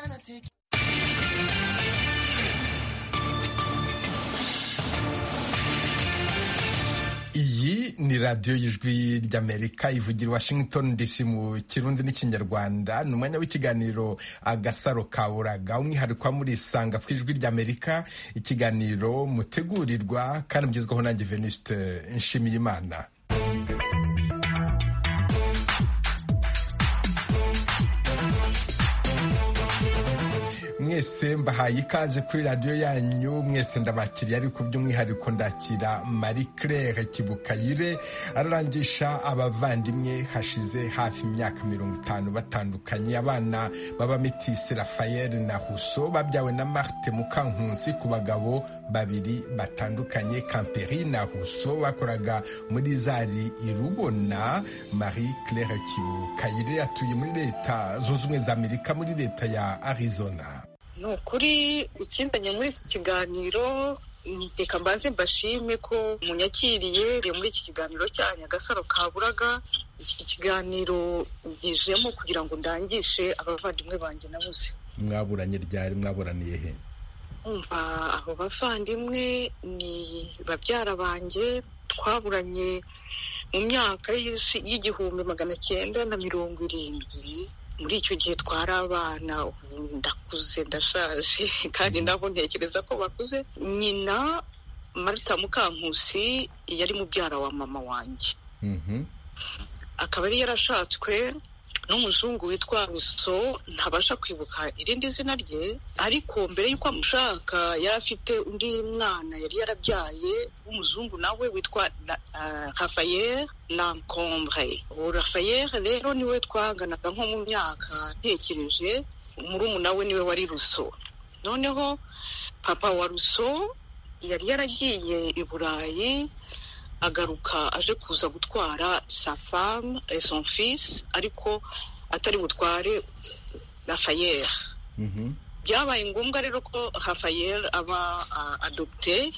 Atlantic. iyi ni radiyo y'ijwi ry'amerika ivugira washington dc mu kirundi n'ikinyarwanda ni umwanya w'ikiganiro agasaro ka buraga umwihariko muri isanga ku ijwi ry'amerika ikiganiro mutegurirwa kandi mugezwaho nanjye venuste nshimiyimana mwese mbahaye ikaze kuri radiyo yanyu mwese ndabakiriye ariko by'umwihariko ndakira marie claire kibukayire ararangisha abavandimwe hashize hafi imyaka mirongo itanu batandukanye abana b'abamitisi rafayeli na huso babyawe na marte mukankusi ku bagabo babiri batandukanye kamperi na huso bakoraga muri zari irubona marie claire kibukayire atuye muri leta zunze ubumwe za amerika muri leta ya arizona ni ukuri ikinzanye muri iki kiganiro reka mbaze mbashime ko munyakiriye muri iki kiganiro cya nyagasaro kaburaga iki kiganiro ngijemo kugira ngo ndangishe abavandimwe banjye nabuze mwaburanye ryari mwaburaniye he umva abo bavandimwe ni babyara banjye twaburanye mu myaka y'igihumbi magana cyenda na mirongo irindwi muri icyo gihe twari abana ndakuze ndashaje kandi nabo ntekereza ko bakuze nyina marita mukankusi yari mubyara wa mama wanjye akaba yari yarashatswe n'umuzungu witwa ruso ntabasha kwibuka irindi zina rye ariko mbere y'uko amushaka yari afite undi mwana yari yarabyaye w'umuzungu nawe witwa rafayeri lankombre uwo rafayeri rero niwe twaganaga nko mu myaka ntekereje umurumuna we niwe wari ruso noneho papa wa ruso yari yaragiye i burayi agaruka aje kuza gutwara sa femme et son fils ariko atari butware rafayeri byabaye ngombwa rero ko rafayeri aba adopte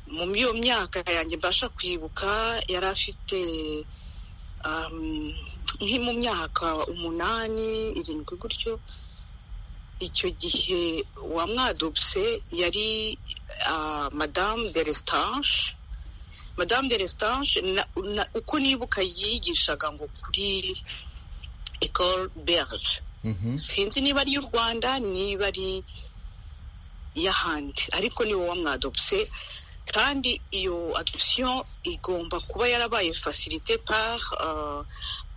mu iyo myaka yanjye mbasha kwibuka yari afite nki mu myaka umunani irindwi gutyo icyo gihe wamwadopse yari madamu de resitange madamu de resitange uko nibuka yigishaga ngo kuri ecole berge sinzi niba ari iy'u rwanda niba ari iy'ahandi ariko niwo wamwadopse kandi iyo adoption igomba kuba yarabaye facilité par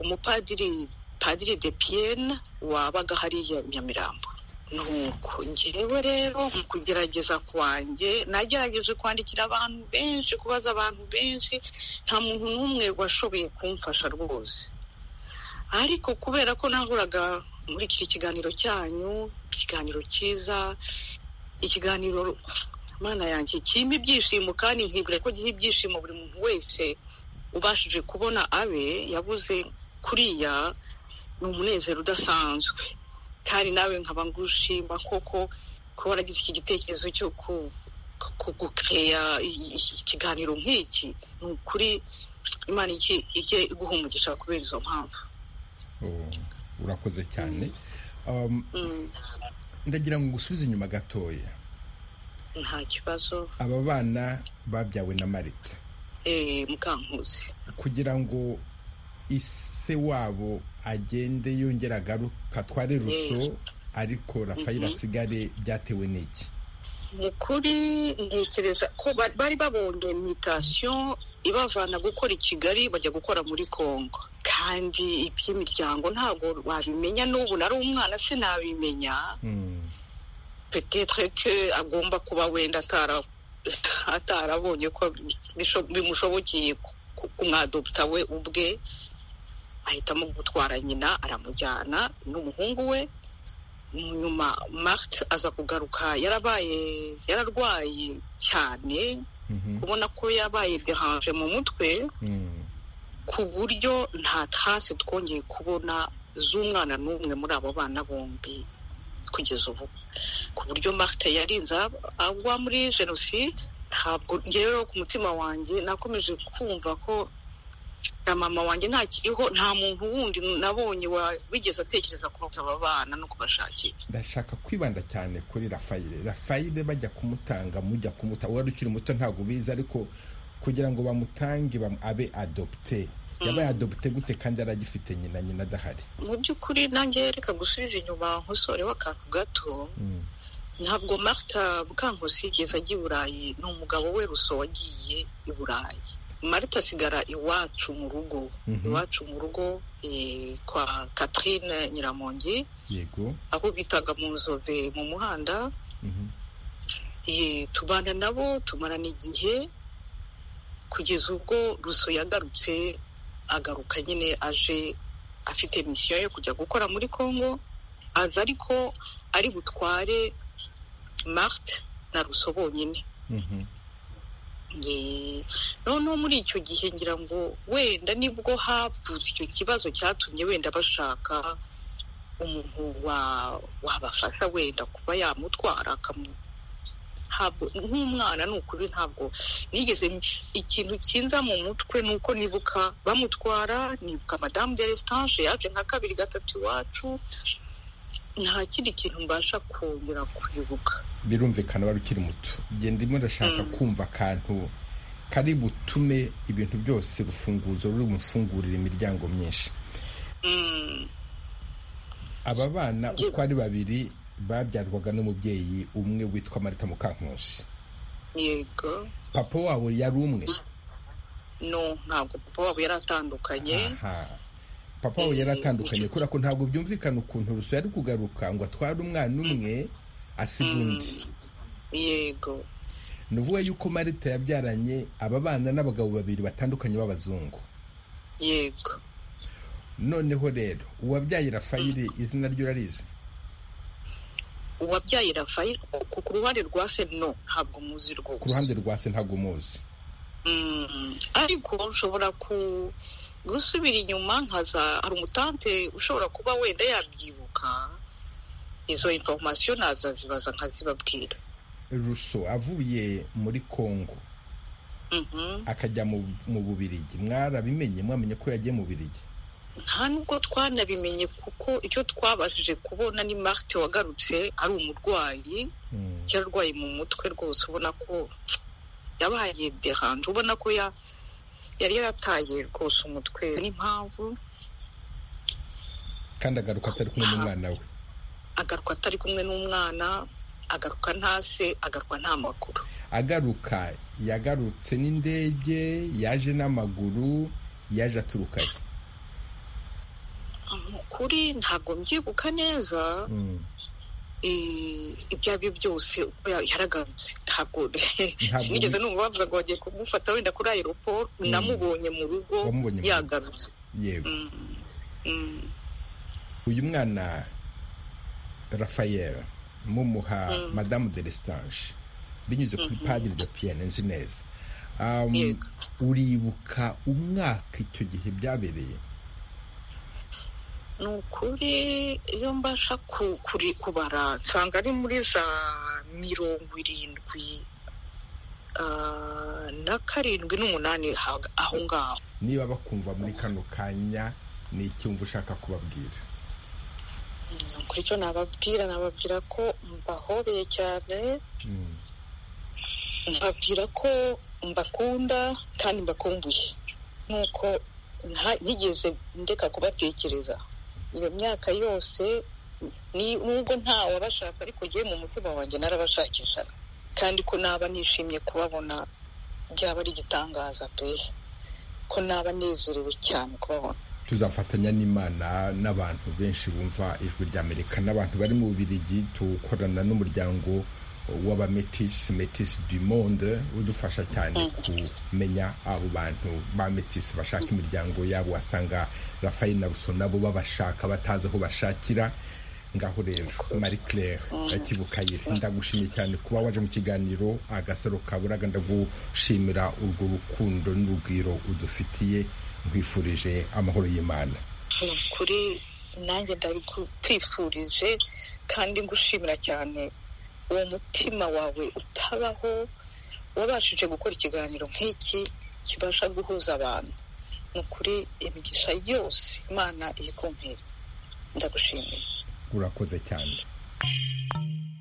umupadiri padiri de pienne wabaga hariya nyamirambo nuko ngewe rero mu kugerageza kwanjye nagerageje kwandikira abantu benshi kubaza abantu benshi nta muntu n'umwe washoboye kumfasha rwose ariko kubera ko nahoraga muri iki kiganiro cyanyu ikiganiro cyiza ikiganiro mana yanjye kirimo ibyishimo kandi nkibwira ko giha ibyishimo buri muntu wese ubashije kubona abe yabuze kuriya ni umunezero udasanzwe kandi nawe nkaba ngushima koko kuba waragize iki gitekerezo cyo kugukeya ikiganiro nk'iki ni ukuri imana ijye iguha umugisha kubera izo mpamvu urakoze cyane ndagira ngo ugusubize inyuma gatoya nta kibazo aba bana babyawe na marita mukankuzi kugira ngo ise wabo agende yongera agaruka tware ruso ariko rafayeli asigare byatewe n'iki mu kuri ntekereza ko bari babonye mitasiyo ibavana gukora i kigali bajya gukora muri congo kandi iby'imiryango ntabwo wabimenya n'ubu nari umwana sinabimenya petetre ke agomba kuba wenda atarabonye ko bimushobokeye kumwadopta we ubwe ahitamo gutwara nyina aramujyana n'umuhungu we nyuma marite aza kugaruka yarabaye yararwaye cyane kubona ko yabaye deranje mu mutwe ku buryo nta tase twongeye kubona z'umwana n'umwe muri abo bana bombi kugeza ubu ku buryo marite yarinze agwa muri jenoside ntabwo rero ku mutima wanjye nakomeje kumva ko na mama wanjye ntakiriho nta muntu wundi nabonye wigeze atekereza kubasa aba bana no kubashakira ndashaka kwibanda cyane kuri rafayire rafayire bajya kumutanga mujya kumuta wari ukiri muto ntabwo ubizi ariko kugira ngo bamutange abe adopte yabaye adopte gute kandi aragifite nyina nyina adahari mu by'ukuri nanjye reka gusubiza inyuma nkusoreho akantu gato ntabwo marita mukankusi yigeze ajya i burayi ni umugabo we ruso wagiye i burayi marita asigara iwacu mu rugo iwacu mu rugo kwa Catherine nyiramongi yego aho bitaga mu nzove mu muhanda tubana nabo tumarana igihe kugeza ubwo ruso yagarutse agaruka nyine aje afite misiyo yo kujya gukora muri congo aza ariko ari butware marite na ruso bonyine noneho muri icyo gihe ngira ngo wenda nibwo havutse icyo kibazo cyatumye wenda bashaka umuntu wabafasha wenda kuba yamutwara ntabwo nk'umwana ni ukuri ntabwo nigeze ikintu kinza mu mutwe ni uko nibuka bamutwara nibuka madamu de resitanje yaje nka kabiri gatatu iwacu nta kindi kintu mbasha kongera kubibuka birumvikana wari ukiri muto igihe ndimo ndashaka kumva akantu kari butume ibintu byose urufunguzo ruri bufungurire imiryango myinshi aba bana uko ari babiri babyarwaga n'umubyeyi umwe witwa marita mukankusi yego papa wabo yari umwe no ntabwo papa wabo yari atandukanye papa we yari atandukanye kubera ko ntabwo byumvikana ukuntu ruso yari kugaruka ngo atware umwana umwe asiga undi yego ni ukuvuga yuko marita yabyaranye aba bana n'abagabo babiri batandukanye b'abazungu yego noneho rero uwabyaye rafayire izina ryo urarizi uwabyaye rafayire ku ruhande rwa se no ntabwo muzi rwose ku ruhande rwa se ntabwo muzi ariko ushobora ku gusubira inyuma nkaza hari umutante ushobora kuba wenda yabyibuka izo informasiyo nazazibaza nkazibabwira ruso avuye muri congo akajya mu bubirigi mwarabimenye mwamenye ko yagiye mu bubirigi nta nubwo twanabimenye kuko icyo twabashije kubona ni marite wagarutse ari umurwayi yarwaye mu mutwe rwose ubona ko yabaye deranje ubona ko ya yari yarataye rwose umutwe n'impamvu kandi agaruka atari kumwe n'umwana we agaruka atari kumwe n'umwana agaruka nta se agaruka nta maguru agaruka yagarutse n'indege yaje n'amaguru yaje aturukaye kuri ntabwo mbyibuka neza ibyo ari byo byose uko yaragarutse ntabwo sinigeze numva bavuga ngo bagiye kumufata wenda kuri aeroport namubonye mu rugo yagarutse yego uyu mwana rafayera mumuha madamu de lestanje binyuze kuri padiri de piyene nzi neza uribuka umwaka icyo gihe byabereye ni ukuri iyo mbasha kuri kubara nsanga ari muri za mirongo irindwi na karindwi n'umunani aho ngaho niba bakumva muri kano kanya ni icyumva ushaka kubabwira kuri cyo nababwira nababwira ko mbahobeye cyane mbabwira ko mbakunda kandi mbakumbuye nuko ntigeze ndeka kubatekereza iyo myaka yose nubwo nta wabashaka ariko ngewe mu mutima wanjye narabashakishaga kandi ko naba nishimye kubabona byaba ari igitangaza pe ko naba nezerewe cyane kubabona tuzafatanya n'imana n'abantu benshi bumva ijwi ry'amerika n'abantu bari mu bubirigi tukorana n'umuryango w'abametisi metisi du monde udufasha cyane kumenya abo bantu ba metisi bashaka imiryango yabo wasanga rafael na ruso nabo babashaka batazi aho bashakira ngaho rero marie claire akibukayire ndagushimye cyane kuba waje mu kiganiro agasaro kaburaga ndagushimira urwo rukundo n'urugwiro udufitiye nkwifurije amahoro y'imana kuri nanjye ndabikwifurije kandi ngushimira cyane uwo mutima wawe utabaho wabashije gukora ikiganiro nk'iki kibasha guhuza abantu ni ukuri imigisha yose imana iri kumpera ndagushimiye urakoze cyane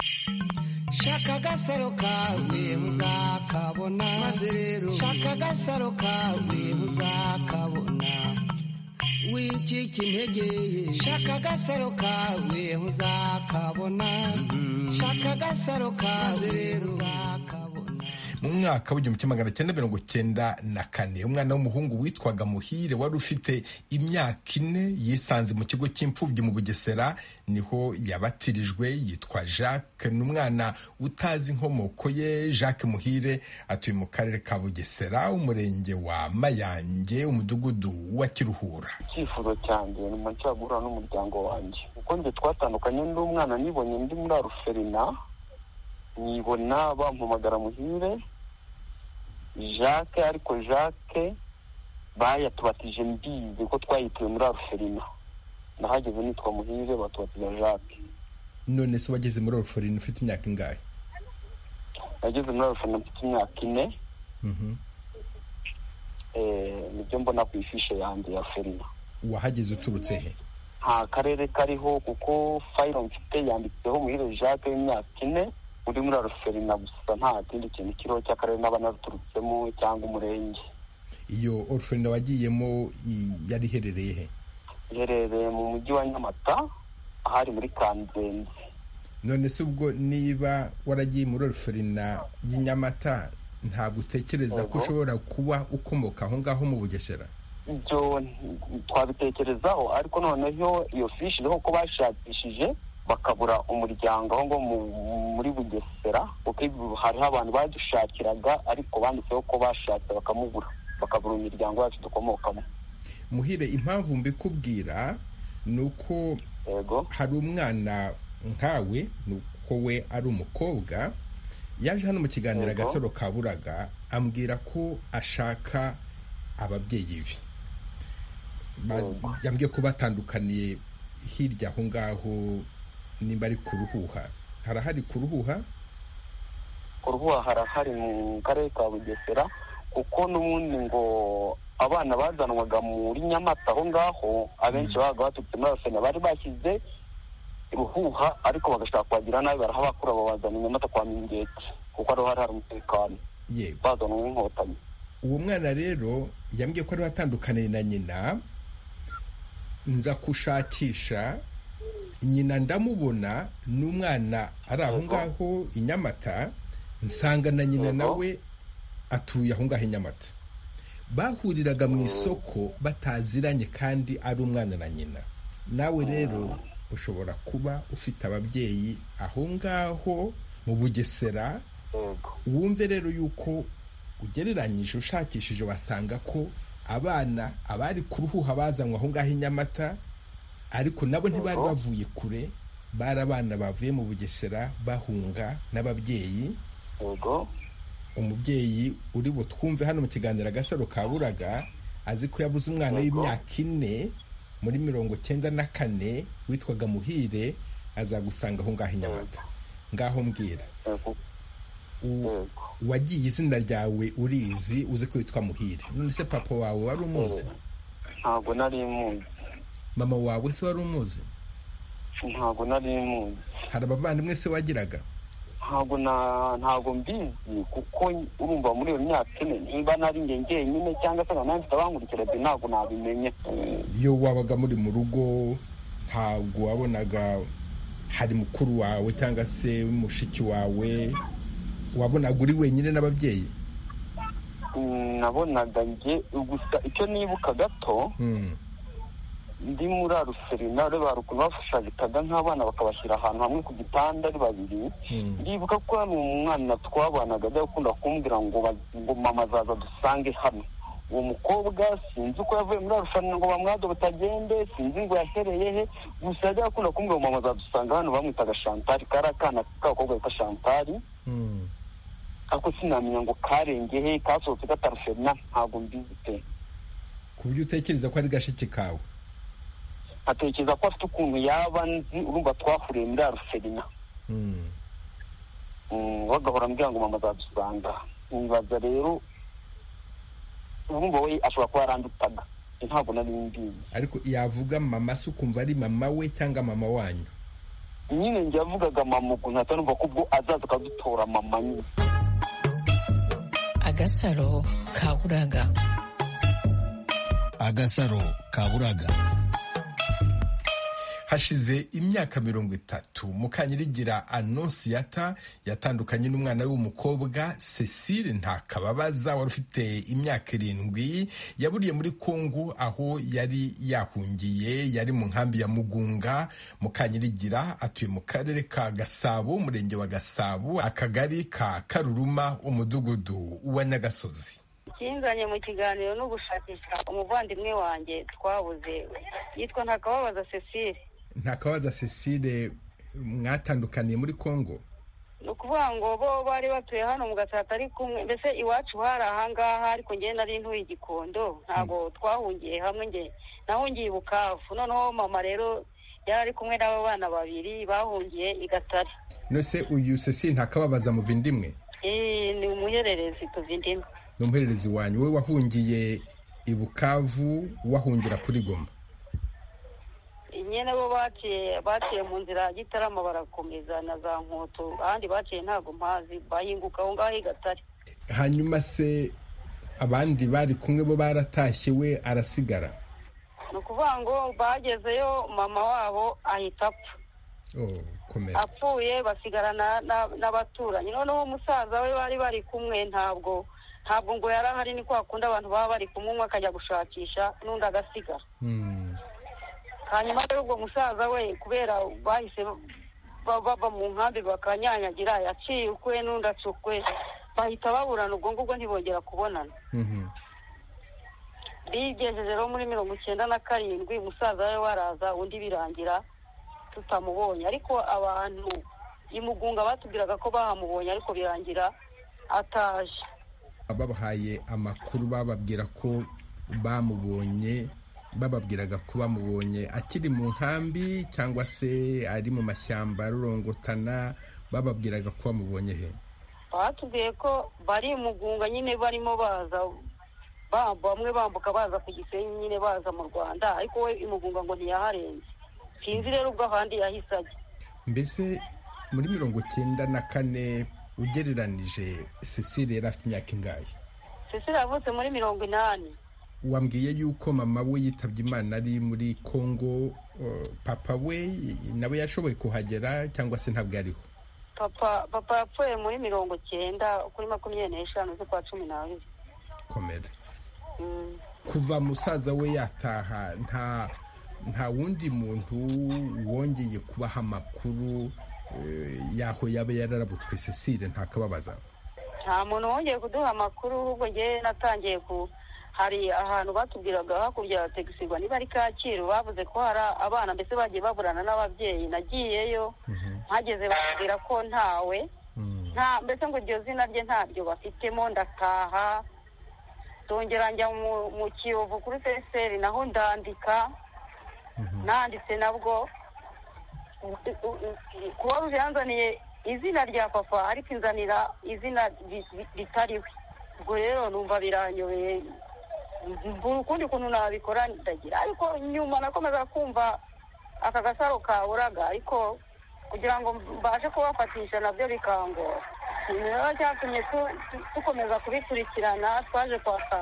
shaka agasaro kawe uzakabona maze rero shaka agasaro kawe uzakabona wicika intege shaka agasaro kawe uzakabona shaka agasaro kawe rero uzakabona mu mwaka w'igihumbi kimwe magana cyenda mirongo cyenda na kane umwana w'umuhungu witwaga muhire wari ufite imyaka ine yisanze mu kigo cy'imfubyi mu bugesera niho yabatirijwe yitwa jacques ni umwana utazi inkomoko ye jacques muhire atuye mu karere ka bugesera umurenge wa mayange umudugudu wa kiruhura icyifuzo cyanjye nyuma nshya guhura n'umuryango wanjye kuko njye twatandukanye n'umwana nibonye ndi muri aruferina nibona bampamagara muhire jacques ariko jacques bayatubatije mbizi ko twayituye muri aruferina nahageze nitwa muhire batubatiza jacques none se wageze muri oruforini ufite imyaka ingahe nageze muri aruferina mfite imyaka ine eh, nibyo mbona ku ifishe yanjye ya ferina wahageze uturutse he nta karere kariho kuko fayiro mfite yanditseho muhire jacques y'imyaka ine uri muri aruferina gusa nta kindi kintu kiriho cy'akarere n'abanaruturutsemo cyangwa umurenge iyo oruforini wagiyemo i- yari iherereye he iherereye mu mujyi wa nyamata ahari muri kanzenze none se ubwo niba waragiye muri oruferina y'inyamata ntabwo utekereza ko Oho. ushobora kuba ukomoka aho ngaho mu bugesera ibyo n- twabitekerezaho ariko noneho iyo fishi iriho ko bashakishije bakabura umuryango aho ngaho mu- muri bugesera kuko ibi- hariho abantu badushakiraga ariko banditseho ko bashatse bakamubura bakabura imiryango yacu dukomokamo muhire impamvu mbikubwira ni uko yego hari umwana nkawe ni uko we ari umukobwa yaje hano mu kiganiro Yego. agasoro kaburaga ambwira ko ashaka ababyeyi be Ba- Yego. yambwiye ko batandukaniye hirya aho ngaho nimba ari ku ruhuha harahari ku ruhuha uruhuha harahari mu karere ka bugesera kuko n'ubundi ngo abana bazanwaga muri nyamata aho ngaho abenshi babaga baturutse muri arusena bari bashyize ruhuha ariko bagashaka kubagira nabi barahabakura babazana i nyamata kwa mingeti kuko ariho hari hari umutekano yego bazanwa n'inkotanyi uwo mwana rero yambwiye ko ariwe atandukaniye na nyina nza gushakisha nyina ndamubona n'umwana ari aho Yego. ngaho i nyamata nsanga na nyina Yego. nawe atuye aho ngaho i nyamata bahuriraga mu isoko bataziranye kandi ari umwana na nyina nawe rero ushobora kuba ufite ababyeyi aho ngaho mu bugesera yego wumve rero yuko ugereranyije ushakishije wasanga ko abana abari ku ruhuha bazanywa aho ngaho i nyamata ariko nabo ntibari Yego. bavuye kure bari abana bavuye mu bugesera bahunga n'ababyeyi yego umubyeyi uri butwumve hano mu kiganiro agasaro kaburaga azi ko yabuze umwana Yego. w'imyaka ine muri mirongo cyenda na kane witwaga muhire azagusanga aho ngaho i nyamata ngaho mbwira yego U- yego wagiye izina ryawe urizi uzi ko witwa muhire none se papa wawe wari umuzi ntabwo nari muzi mama wawe se wari umuzi ntabwo nari muzi hari abavandimwe se wagiraga ntabwo na ntabwo mbizi kuko urumva muri iyo myaka ine niba nari njye njyenyine cyangwa se nkaba mfite abankurikira byo ntabwo nabimenya iyo wabaga muri mu rugo ntabwo wabonaga hari mukuru wawe cyangwa se mushiki wawe wabonaga uri wenyine n'ababyeyi Mm, nabonaga njye gusa icyo nibuka gato Hmm. ndi muri aruserina reba ukuntu bafashagitaga nk'abana bakabashyira ahantu hamwe ku gitanda ari babiri Hmm. ndibuka ko hari umwana twabanaga ajya gukunda kumbwira ngo ba- ngo mama azaza dusange hano uwo mukobwa sinzi uko yavuye muri arushanwa ngo bamwade butagende sinzi ngo yahereye he gusa yajya akunda kumbwira ngo mama azadusanga hano bamwitaga shantari kari akana k'abakobwa bita shantari Hmm. ariko sinamenya ngo karenge he kasohotse kataruferina ntabwo mbizi pe ku buryo utekereza ko ari gashiki kawe nkatekereza ko afite ukuntu yaba nzi urumva twahuriye muri aruferina Hmm. Mm, bagahora ambwira ngo mama azadusanga nibaza rero urumva we ashobora kuba yarandutaga ntabwo nari mbizi ariko yavuga mama se ukumva ari mama we cyangwa mama wanyu nyine njye yavugaga mama ukuntu ntahita numva ko ubwo azaza akadutora mama nyine agasaro kaburaga agasaro kaburaga hashize imyaka mirongo itatu mukanyirigira anonsiyata yatandukanye n'umwana w'umukobwa cecile ntakababaza wari ufite imyaka irindwi yaburiye muri kongo aho yari yahungiye yari mu nkambi ya mugunga mukanyirigira atuye mu karere ka gasabo umurenge wa gasabo akagari ka karuruma umudugudu wa nyagasozi ikinzanye mu kiganiro no gushakisha umuvandimwe wanjye twabuze yitwa ntakababaza cecile ntakabaza cecile mwatandukaniye muri congo ni ukuvuga ngo bo bari batuye hano mu gatsata ari kumwe mbese iwacu hari ahangaha ariko njye nari ntuye igikondo ntabwo twahungiye hamwe njye nahungiye i bukavu noneho mama rero yari ari kumwe n'abo bana babiri bahungiye i gatare nose uyu cecile ntakababaza mu vindimwe Eh, ni umuhererezi tuva indimi ni umuhererezi wanyu we wahungiye i bukavu wahungira kuri goma nyine bo baciye baciye mu nzira ya gitarama barakomeza na za nkoto ahandi baciye ntabwo mpazi bahinguka aho ngaho i gatare hanyuma se abandi bari kumwe bo baratashye we arasigara ni ukuvuga ngo bagezeyo mama wabo ahita apfa Oh, komera apfuye basigarana na- n'abaturanyi noneho umusaza we bari bari kumwe ntabwo ntabwo ngo yari ahari ni kwa kundi abantu baba bari kumwe umwe akajya gushakisha n'undi agasigara Hmm. hanyuma rero ubwo musaza we kubera bahise ba- bava mu nkambi bakanyanyagira yaciye ukwe n'undi acukwe bahita baburana ubwo ngubwo ntibongera kubonana Mhm. bigejeje rero muri mirongo icyenda na karindwi musaza we waraza undi birangira tutamubonye ariko abantu i mugunga batubwiraga ko bahamubonye ariko birangira ataje babahaye amakuru bababwira ko bamubonye bababwiraga ko bamubonye akiri mu nkambi cyangwa se ari mu mashyamba arorongotana bababwiraga ko bamubonye he batubwiye ko bari i mugunga nyine barimo baza ba- bamwe bambuka baza ku gisenyi nyine baza mu rwanda ariko we i mugunga ngo ntiyaharenze sinzi rero ubwo ahandi yahise ajya mbese muri mirongo icyenda na kane ugereranije cecile yari afite imyaka ingahe cecile yavutse muri mirongo inani wambwiye yuko mama we yitabye imana ari muri congo eh, papa we nawe yashoboye kuhagera cyangwa se ntabwo ariho papa papa yapfuye muri mirongo cyenda kuri makumyabiri n'eshanu z'ukwa cumi n'abiri komera Mm. kuva musaza we yataha nta nta wundi muntu wongeye kubaha amakuru eh, y'aho yaba yararabutswe cecile ntakababaza nta muntu wongeye kuduha amakuru ahubwo njye natangiye ku hari ahantu batubwiraga hakurya ya tegisigwa niba ari kacyiru bavuze ko hari abana mbese bagiye baburana n'ababyeyi nagiyeyo mpageze bakubwira ko ntawe Mm. nta mbese ngo iryo zina rye ntaryo bafitemo ndataha ndongera njya mu- mu kiyovu kuri feseri naho ndandika nanditse nabwo kuba ruje yanzaniye izina rya papa ariko inzanira izina ri- ri- ritari we ubwo rero numva biranyobeye mbura ukundi kuntu nabikora ndagira ariko nyuma nakomeza kumva aka gasaro kaburaga ariko kugira ngo mbashe kubafatisha nabyo bikangora nimero cyatumye tu- tu- dukomeza kubikurikirana twaje kwaka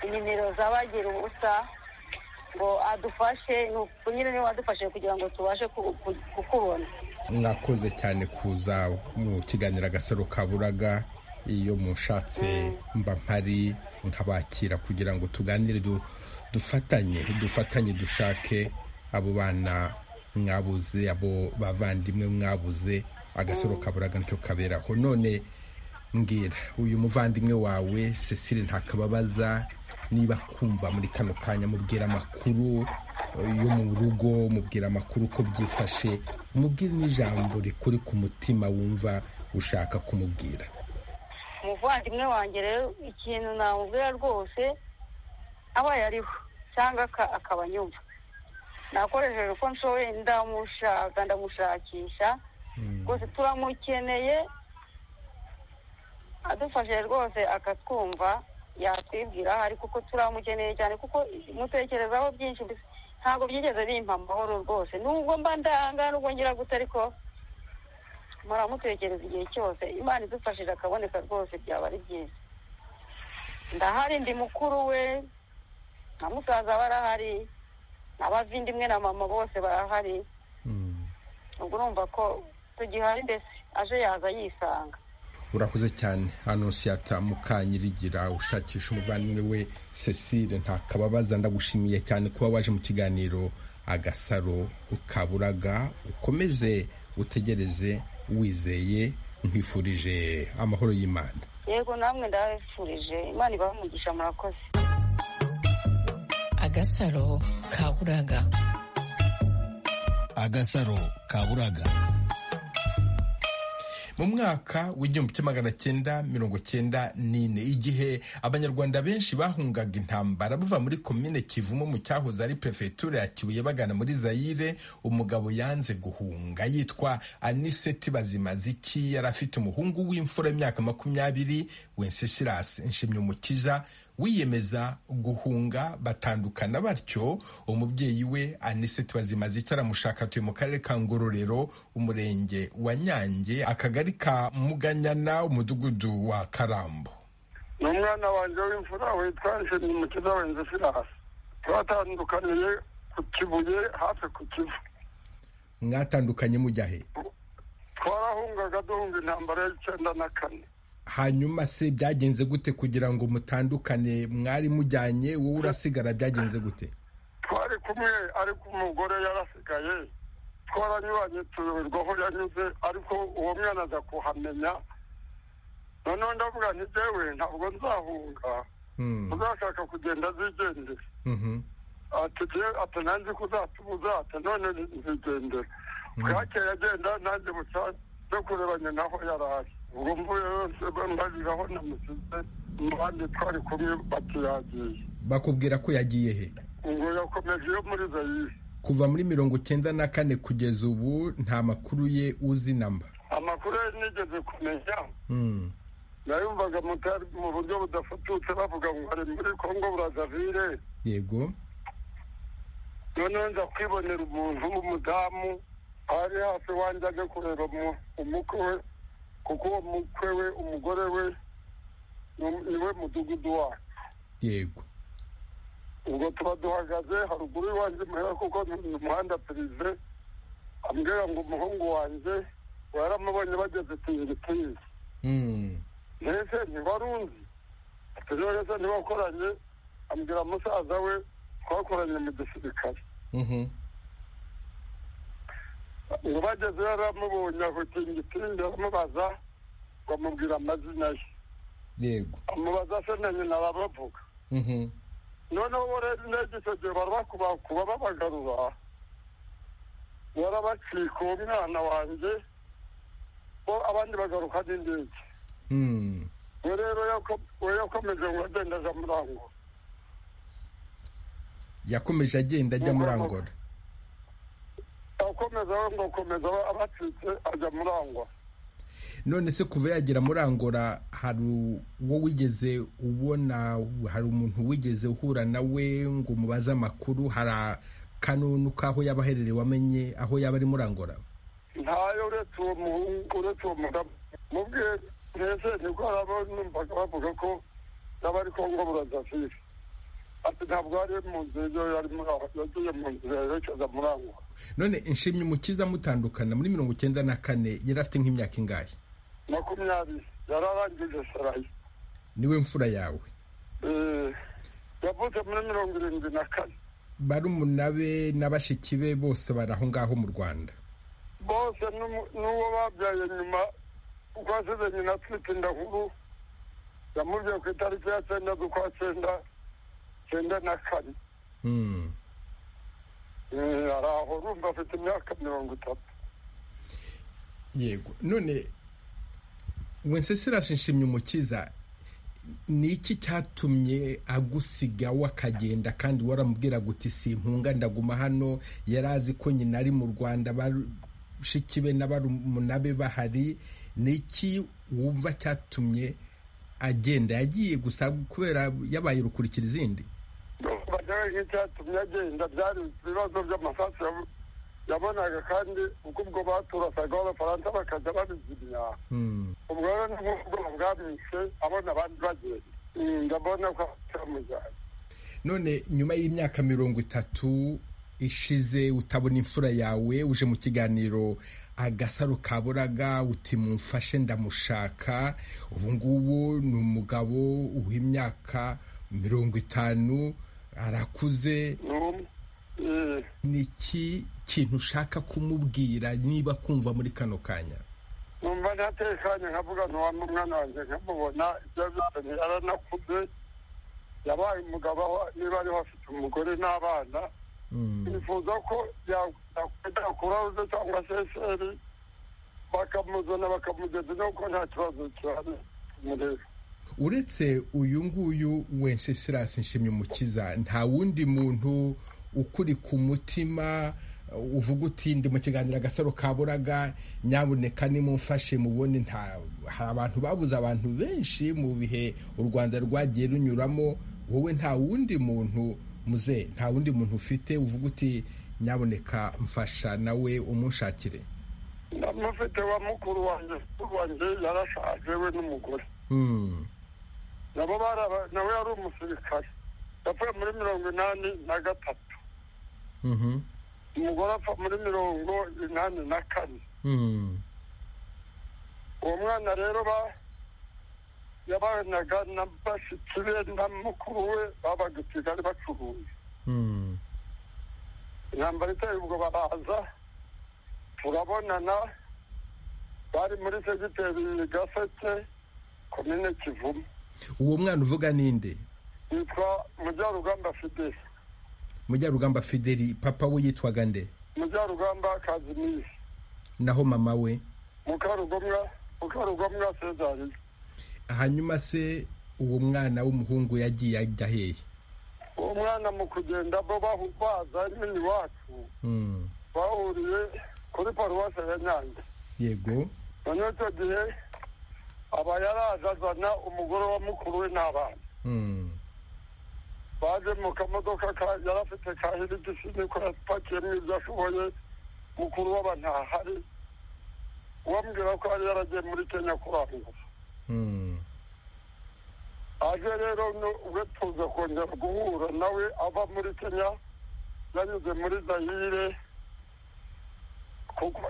inimero za bagira ubusa ngo adufashe ni uku nyine niwe wadufashije kugira ngo tubashe ku- ku- kukubona mwakoze cyane kuza mu kiganiro agasaro kaburaga iyo mushatse mba mpari nkabakira kugira ngo tuganire du- dufatanye dufatanye dushake abo bana mwabuze abo bavandimwe mwabuze agasaro kaburaga nicyo kaberaho none mbwira uyu muvandimwe wawe cecile ntakababaza niba kumva muri kano kanya mubwira amakuru eh, yo mu rugo mubwira amakuru uko byifashe mubwire n'ijambo rikuri ku mutima wumva ushaka kumubwira umuvandimwe wanjye rero ikintu namubwira rwose aba yariho cyangwa aka- akaba anyumva nakoresheje uko nshoboye ndamushaka ndamushakisha rwose turamukeneye adufashije rwose akatwumva yatwibwira ariko uko turamukeneye cyane kuko mutekerezaho byinshi gusa ntabwo byigeze bimpa amahoro rwose nubwo mba ndahangana nubwo ngira gute ariko muramutekereza igihe cyose imana idufashije akaboneka rwose byaba ari byiza ndahari ndi mukuru we na musaza barahari n'abavindimwe na mama bose barahari ubwo urumva ko tugihari mbese aje yaza yisanga urakoze cyane anonsiyata mukanyirigira ushakisha umuvandimwe we cecile ntakababaza ndagushimiye cyane kuba waje mu kiganiro agasaro ukaburaga ukomeze utegereze wizeye nkwifurije amahoro y'imana yego namwe ndabifurije imana ibamugisha murakoze agasaro kaburaga agasaro kaburaga mu mwaka w'igihumbi kimwe magana cyenda mirongo cyenda n'ine igihe abanyarwanda benshi bahungaga intambara bava muri komine kivumo mu cyahoze ari perefegitura ya kibuye bagana muri zayire umugabo yanze guhunga yitwa aniseti bazimaziki yari afite umuhungu w'imfura y'imyaka makumyabiri wencesirasi nshimyumukiza wiyemeza guhunga batandukana batyo umubyeyi we aniseti bazimaziki aramushaka atuye mu karere ka ngororero umurenge wa nyange akagari ka muganyana umudugudu wa karambo ni umwana wanjye w'imfura witwa nshimyumukiza wenze firasi twatandukaniye ku kibuye hafi ku kivu mwatandukanye mujya he twarahungaga duhunga intambara y'icyenda na kane hanyuma se byagenze gute kugira ngo mutandukane mwari mujyanye wowe urasigara byagenze gute twari kumwe ariko umugore yarasigaye twaranyuranye tuyoberwa aho yanyuze ariko uwo mwana aza kuhamenya noneho ndavuga nti jyewe ntabwo nzahunga Hmm. uzashaka kugenda zigendera Mhm. ati jye ati nanjye kuzatubuza ati none nzigendera bwakeye agenda nanjye buca no kurebanye naho yari ari ubwo mvuye yose mbarira aho namusize abandi twari kumwe bati yagiye bakubwira ko yagiye he ubwo yakomeje iyo muri zayire kuva muri mirongo cyenda na kane kugeza ubu nta makuru ye uzi namba amakuru ye nigeze kumenya Hmm. nayumvaga mutari mu buryo budafututse bavuga ngo ari muri kongo burazavire yego noneho nza kwibonera umuntu w'umudamu ari hafi wanjye aje kureba mu- umukwe we kuko uwo mukwe we umugore we ni- niwe mudugudu wacu yego ubwo tuba duhagaze haruguru y'iwanjye muhera kuko ni umuhanda pirive ambwira ngo umuhungu wanjye yaramubonye bageze tingitingi Hmm. mbese ntiwarunzi ati none se ntiwakoranye ambwira musaza we twakoranye mu gisirikare Mhm. ngo bageze yaramubonye aho tingitingi aramubaza ngo amubwira amazina ye yego amubaza se na nyina barabavuga Mhm. noneho bo rero indege gihe barabakubakuba babagarura barabacika uwo mwana wanjye bo abandi bagaruka n'indege Hmm. we rero yako- we yakomeje ngo agenda aja murangura yakomeje agenda ajya muri Ngororero. angola akomeza we ngo akomeza abacitse ajya murangwa none se kuva yagera muri angola hari uwo wigeze ubona hari umuntu wigeze uhura nawe ngo umubaze amakuru hari akanunu k'aho yaba aherereye wamenye aho yaba ari muri angola ntayo uretse uwo muhungu uretse uwo mudamu mubwiye mbese nibwo haraba numvaga bavuga ko yaba ari kongo burazavire ati ntabwo yari mu nzira iyo yari muri aho yagiye mu nzira yerekeza muri aho none inshimyi umukiza mutandukana muri mirongo icyenda na kane yari afite nk'imyaka ingahe makumyabiri yararangije sarayi niwe mfura yawe Eh, yavutse muri mirongo irindwi na kane barumuna be na bashiki be bose bari aho ngaho mu rwanda bose n'umu- n'uwo babyaye nyuma kuko asize nyina atwite inda nkuru yamubwiye ku itariki ya cyenda z'ukwa cyenda cyenda na kane Hmm. Eh, ari aho urumva afite imyaka mirongo itatu yego none wensesirasi nshimye umukiza ni iki cyatumye agusiga akagenda kandi waramubwira guti simpunga ndaguma hano yari azi ko nyina ari mu rwanda bashiki be na barumuna be bahari ni iki wumva cyatumye agenda yagiye gusa kubera yabaye urukurikira izindi bajyaga nk'icyatumye agenda byari ibibazo by'amasasu yabonaga kandi ubwo ubwo baturasagaho abafaransa bakajya babizimya ubwo rero ni nk'ubwoba bwamwishe abona abandi bagenda ndabona ko cyamujyanye none nyuma y'imyaka mirongo itatu ishize utabona imfura yawe uje mu kiganiro agasaro kaburaga uti mumfashe ndamushaka ubu ngubu ni umugabo w'imyaka mirongo itanu arakuze ni iki kintu ushaka kumubwira niba kumva muri kano kanya numva ntatekanye nkavuga ntiwampa umwana wanjye nkamubona ibyo bizanye yaranakuze yabaye umugabo aho niba ariho afite umugore n'abana bifuza ko yakurahuze cyangwa se seri bakamuzana bakamugeza nuko nta kibazo cyane mureba uretse uyu nguyu wencesirasi nshimye umukiza nta wundi muntu ukuri ku mutima uvuga uti ndi mu kiganiro agasaro kaburaga nyabuneka nimumfashe mubone nta hari abantu babuze abantu benshi mu bihe u rwanda rwagiye runyuramo wowe nta wundi muntu muze nta wundi muntu ufite uvuga uti nyabuneka mfasha nawe umunshakire ndamufite wa mukuru wanjye mukuru wanjye yarashaje we n'umugore nabo baraba nawe yari umusirikare yapfuye muri mirongo inani na gatatu umugore apfa muri mirongo inani na kane uwo mwana rero ba yabanaga na bashiki be na mukuru we babaga i kigali bacuruza intambara iteye ubwo baraza turabonana bari muri segiteri gaseke komine kivumu uwo mwana uvuga ninde yitwa mujyarugamba fideli mujyarugamba fideli papa we yitwaga nde mujyarugamba kazimiri naho mama we mukarugomwa mukarugomwa sezari hanyuma se uwo mwana w'umuhungu yagiye ajya hehe uwo mwana mu kugenda bo bahu- baza nyine iwacu Mm, bahuriye kuri paruwasi ya nyange yego noneho icyo gihe aba yaraje azana umugore wa mukuru we n'abana Mm, baje mu kamodoka ka- yari afite ka hirigisi niko yapakiyemo ibyo ashoboye mukuru w'aba ntahari ubambwira ko yari yaragiye muri kenya kurangura mm, aje rero nu- ubwo tuza kongera guhura nawe ava muri kenya yanyuze muri zayire kuko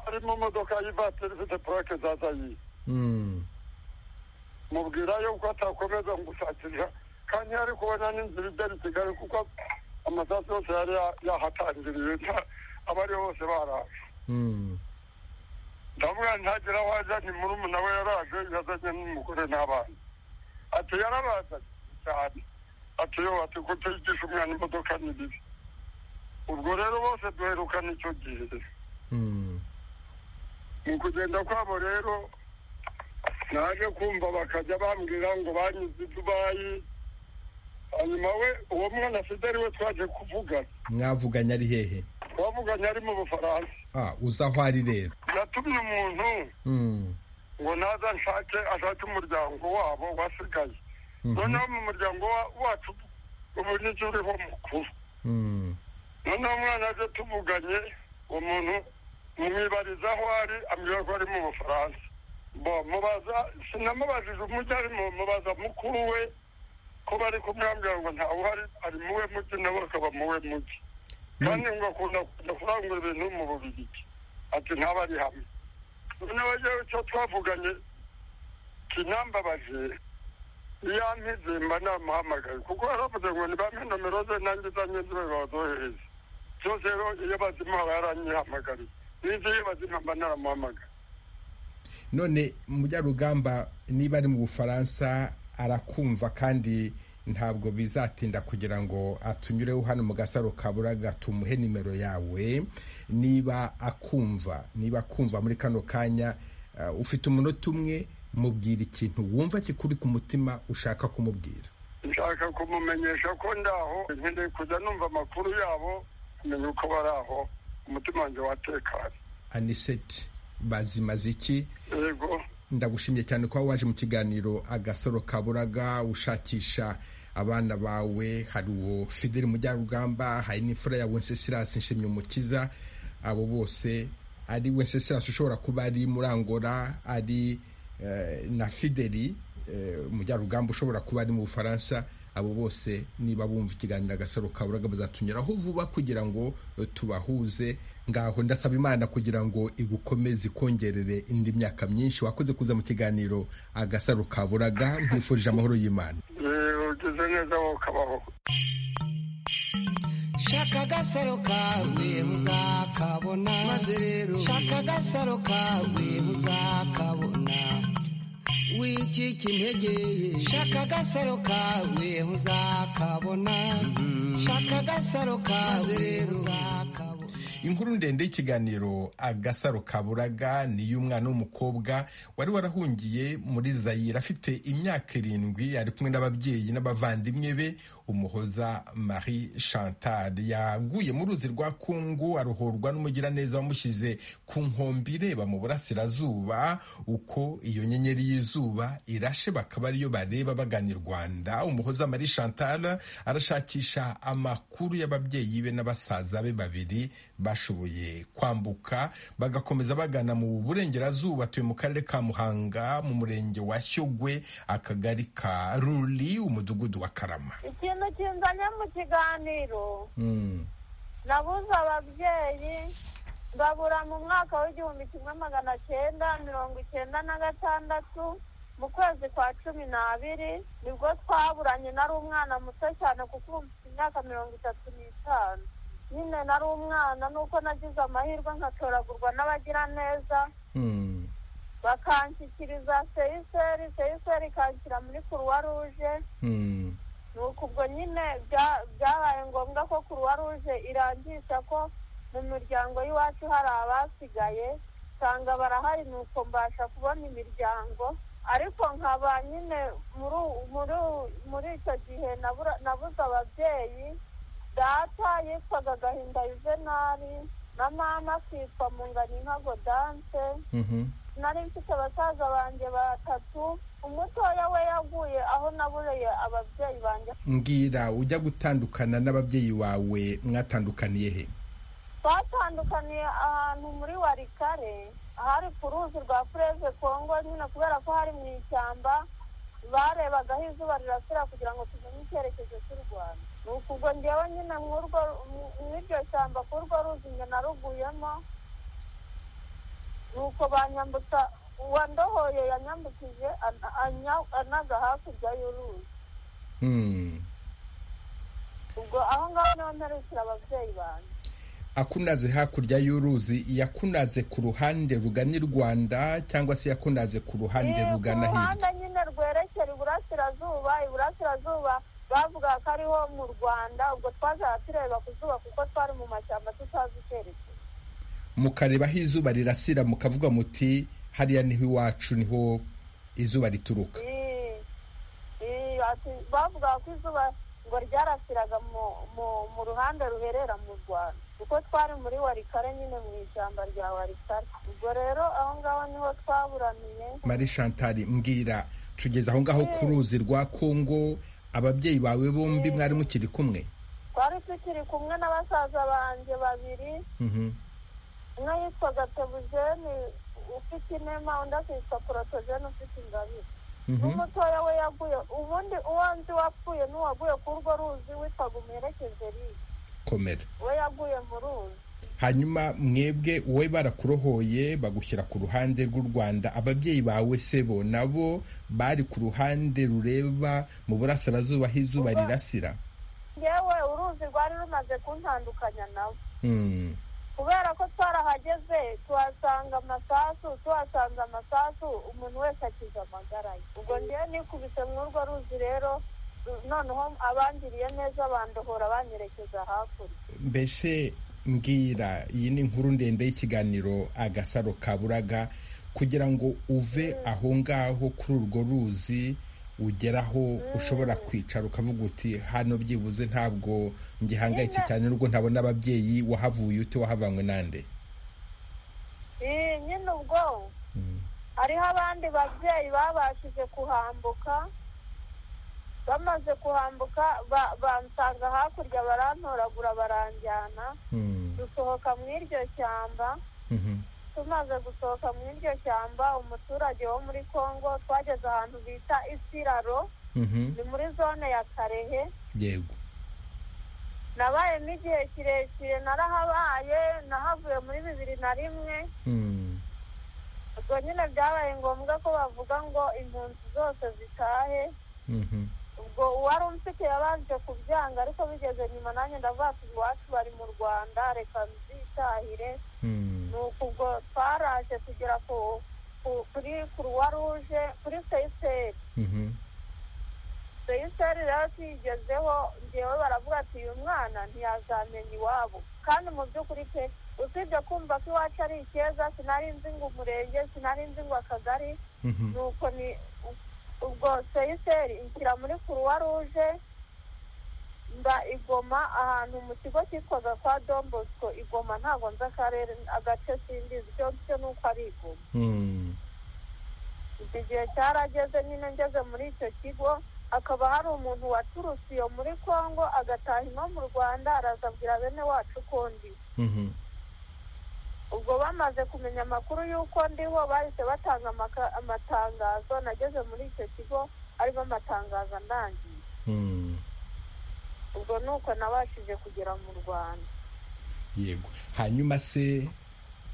ari mu modoka y'ivatiri ifite purake za zayire mm, mubwira yuko atakomeza gushakisha kandi yari kubona n'inzira igera i kigali kuko amasasu yose yari ya- yahatangiriye nta- abari bose baraje mm. ndavuga ntagira aho ajya ni murumuna we yaraje yazanye n'umugore n'abana ati yarabazanye cyane ati yo ati ko tuyigisha umwana imodoka ni bibi ubwo rero bose duherukana icyo gihe Mm, mu kugenda kwabo rero naje kumva bakajya bambwira ngo banyuze i dubayi hanyuma we uwo mwana fideli we twaje kuvugana mwavuganye ari hehe twavuganye ari mu bufaransa Ah, uza aho ari rero yatumye umuntu Mm, ngo naza nshake ashake umuryango wabo wasigaye mhm, noneho mu muryango wa- wacu ubu nibyo uriho mukuru mm, noneho umwana aje tuvuganye uwo muntu mwibariza aho ari ambwira ko ari mu bufaransa bo mubaza sinamubajije umujyi arimo mubaza mukuru we ko bari kumwambwira ngo ntawuhari ari muwe mujyi nawe akaba muwe mujyi kandi ngo akunda kujya kurangura ibintu mu bubirigi ati ntabari hamwe noneho yewe icyo twavuganye kinambabaje iyo ampize mba namuhamagaye kuko yaravuze ngo nibampe nomero ze nanjye izanye zibe bazohereze byose rero iyo bazimuha yaranyihamagariye n'ibyo iyo bazimuha mba naramuhamagaye none mujyarugamba niba ari mu bufaransa arakumva kandi ntabwo bizatinda kugira ngo atunyureho hano mu gasaro kaburaga tumuhe nimero yawe niba akumva niba akumva muri kano kanya uh, ufite umunota umwe mubwira ikintu wumva kikuri ku mutima ushaka kumubwira nshaka kumumenyesha ko ndaho nkeneye kujya numva amakuru yabo kumenya uko bari aho umutima wanjye watekanye aniseti bazimaziki yego ndagushimye cyane kuba waje mu kiganiro agasoro kaburaga ushakisha abana bawe hari uwo fideli mujyarugamba hari n'imfura ya wencesirasi nshimye umukiza abo bose ari wencesirasi ushobora kuba ari murangora ari eh, na fideli mujyarugamba ushobora kuba ari mu bufaransa abo bose niba bumva ikiganiro agasaro kaburaga bazatunyuraho vuba kugira ngo tubahuze ngaho ndasaba imana kugira ngo igukomeze ikongerere indi myaka myinshi wakoze kuza mu kiganiro agasaro kaburaga nkwifurije amahoro y'imana ugize neza wowe ukabaho shaka agasaro kawe muzakabona maze rero shaka agasaro kawe muzakabona wicika intege shaka agasaro kawe uzakabona shaka agasaro kawe uzakabona inkuru ndende y'ikiganiro agasaro kaburaga ni iy'umwana w'umukobwa wari warahungiye muri zayire afite imyaka irindwi ari kumwe n'ababyeyi n'abavandimwe be umuhoza marie chantal yaguye mu ruzi rwa kungu aruhurwa n'umugiraneza wamushyize ku nkombe ireba mu burasirazuba uko iyo nyenyeri y'izuba irashe bakaba ariyo bareba bagana i rwanda umuhoza marie chantal arashakisha amakuru y'ababyeyi be n'abasaza be babiri bashoboye kwambuka bagakomeza bagana mu burengerazuba atuye mu karere ka muhanga mu murenge wa shyogwe akagari ka ruri umudugudu wa karama ikintu kinzanye mu kiganiro nabuze ababyeyi ngabura mu mwaka w'igihumbi kimwe magana cyenda mirongo icyenda na gatandatu mu kwezi kwa cumi n'abiri nibwo twaburanye nari umwana muto cyane kuko ubu mfite imyaka mirongo itatu n'itanu nyine nari umwana nuko nagize amahirwe nkatoragurwa n'abagiraneza bakanshyikiriza seyiseri seyiseri ikanshyira muri kuruwa ruje nuko ubwo nyine bya- byabaye ngombwa ko kuruwa ruje irangisha ko mu miryango y'iwacu hari abasigaye usanga barahari nuko mbasha kubona imiryango ariko nkaba nyine muri u- muri u- muri icyo gihe nabura- nabuze ababyeyi data yitwaga gahinda yuvenali na mama akitwa munganinka godance nari mfite abasaza banjye batatu umutoya we yaguye aho nabureye ababyeyi banjye mbwira ujya gutandukana n'ababyeyi bawe mwatandukaniye he twatandukaniye ahantu muri warikare ahari ku ruzi rwa fureze kongo nyine kubera ko hari mu ishyamba barebaga aho izuba rirasira kugira ngo tumenye icyerekezo cy'u rwanda nuko ubwo ngewe nyine mw'urwo mu- mw'iryo shyamba k'urwo ruzi nge naruguyemo nuko banyambutsa uwandohoye yanyambukije ana- anya- anaga hakurya y'uruzi Hmm. ubwo aho ngaho niho mperukira ababyeyi banjye akunaze hakurya y'uruzi yakunaze ku ruhande rugana i rwanda cyangwa se yakunaze ku ruhande Eh, rugana ku hirya ruhande nyine rwerekera iburasirazuba iburasirazuba bavuga ko ariho mu rwanda ubwo twajyaga tureba ku zuba kuko twari mu mashyamba tutazi icyerekezo mukareba aho izuba rirasira mukavuga muti hariya niho iwacu niho izuba rituruka Eh, eh, ati- bavuga ko izuba ngo ryarasiraga mu mu- mu ruhande ruherera mu rwanda kuko twari muri warikare nyine mu ishyamba rya warikare ubwo rero aho ngaho niho twaburaniye marie chantal mbwira tugeze aho ngaho ku ruzi rwa kongo ababyeyi bawe bombi mwari mukiri kumwe twari tukiri kumwe n'abasaza banjye babiri Mhm. umwe yitwaga tebujeni ufite inema undi akitwa porotogeni ufite ingabire Mhm. n'umutoya we yaguye ubundi uwo nzi wapfuye n'uwaguye ku urwo ruzi witwaga umuherekeze riye komera we yaguye mu ruzi hanyuma mwebwe wowe barakurohoye bagushyira ku ruhande rw'u rwanda ababyeyi bawe se bo nabo bari ku ruhande rureba mu burasirazuba aho izuba rirasira ngewe uruzi rwari rumaze kuntandukanya nawe Hmm. kubera ko twarahageze tuhasanga amasasu tuhasanze amasasu umuntu wese akiza amagara ye ubwo ngewe nikubise mw'urwo ruzi rero noneho abangiriye neza bandohora banyerekeza hakurya mbese mbwira iyi ni inkuru ndende y'ikiganiro agasaro kaburaga kugira ngo uve aho ngaho kuri urwo ruzi ugeraho ushobora kwicara ukavuga uti hano byibuze ntabwo ngihangayitse cyane n'ubwo ntabona ababyeyi wahavuye ute wahavanywe nande Eh, nyine ubwo hariho abandi babyeyi babashije kuhambuka bamaze kuhambuka ba- bansanga hakurya barantoragura baranjyana dusohoka mu iryo shyamba tumaze gusohoka mu iryo shyamba umuturage wo muri congo twageze ahantu bita isiraro ni muri zone ya karehe yego nabayemo igihe kirekire narahabaye nahavuye muri bibiri na rimwe ubwo nyine byabaye ngombwa ko bavuga ngo impunzi zose zitahe ubwo uwari umfite yabanje kubyanga ariko bigeze nyuma nanjye ndavuga ati iwacu bari mu rwanda reka nzitahire ni uku ubwo twaraje kugera ku ku- kuri kuruwa ruje kuri seyiseri seyiseri rero tuyigezeho ngewe baravuga ati uyu mwana ntiyazamenya iwabo kandi mu by'ukuri pe usibye kumva ko iwacu ari ikeza sinari nzi ngo umurenge sinari nzi ngo akagari nuko ni ubwo seyiseri inshyira muri kuruwa ruje mba igoma ahantu mu kigo cyitwaga kwa dombosco igoma ntabwo nzi akarere agace simbizi icyo cyo ni uko ari igoma iki gihe cyarageze nyine ngeze muri icyo kigo hakaba hari umuntu waturutse iyo muri congo agataha ino mu rwanda araza abwira bene wacu ko ndi ubwo bamaze kumenya amakuru y'uko ndiho bahise batanga amaka- amatangazo nageze muri icyo kigo arimo amatangazo andangiye ubwo ni uko nabashije kugera mu rwanda yego hanyuma se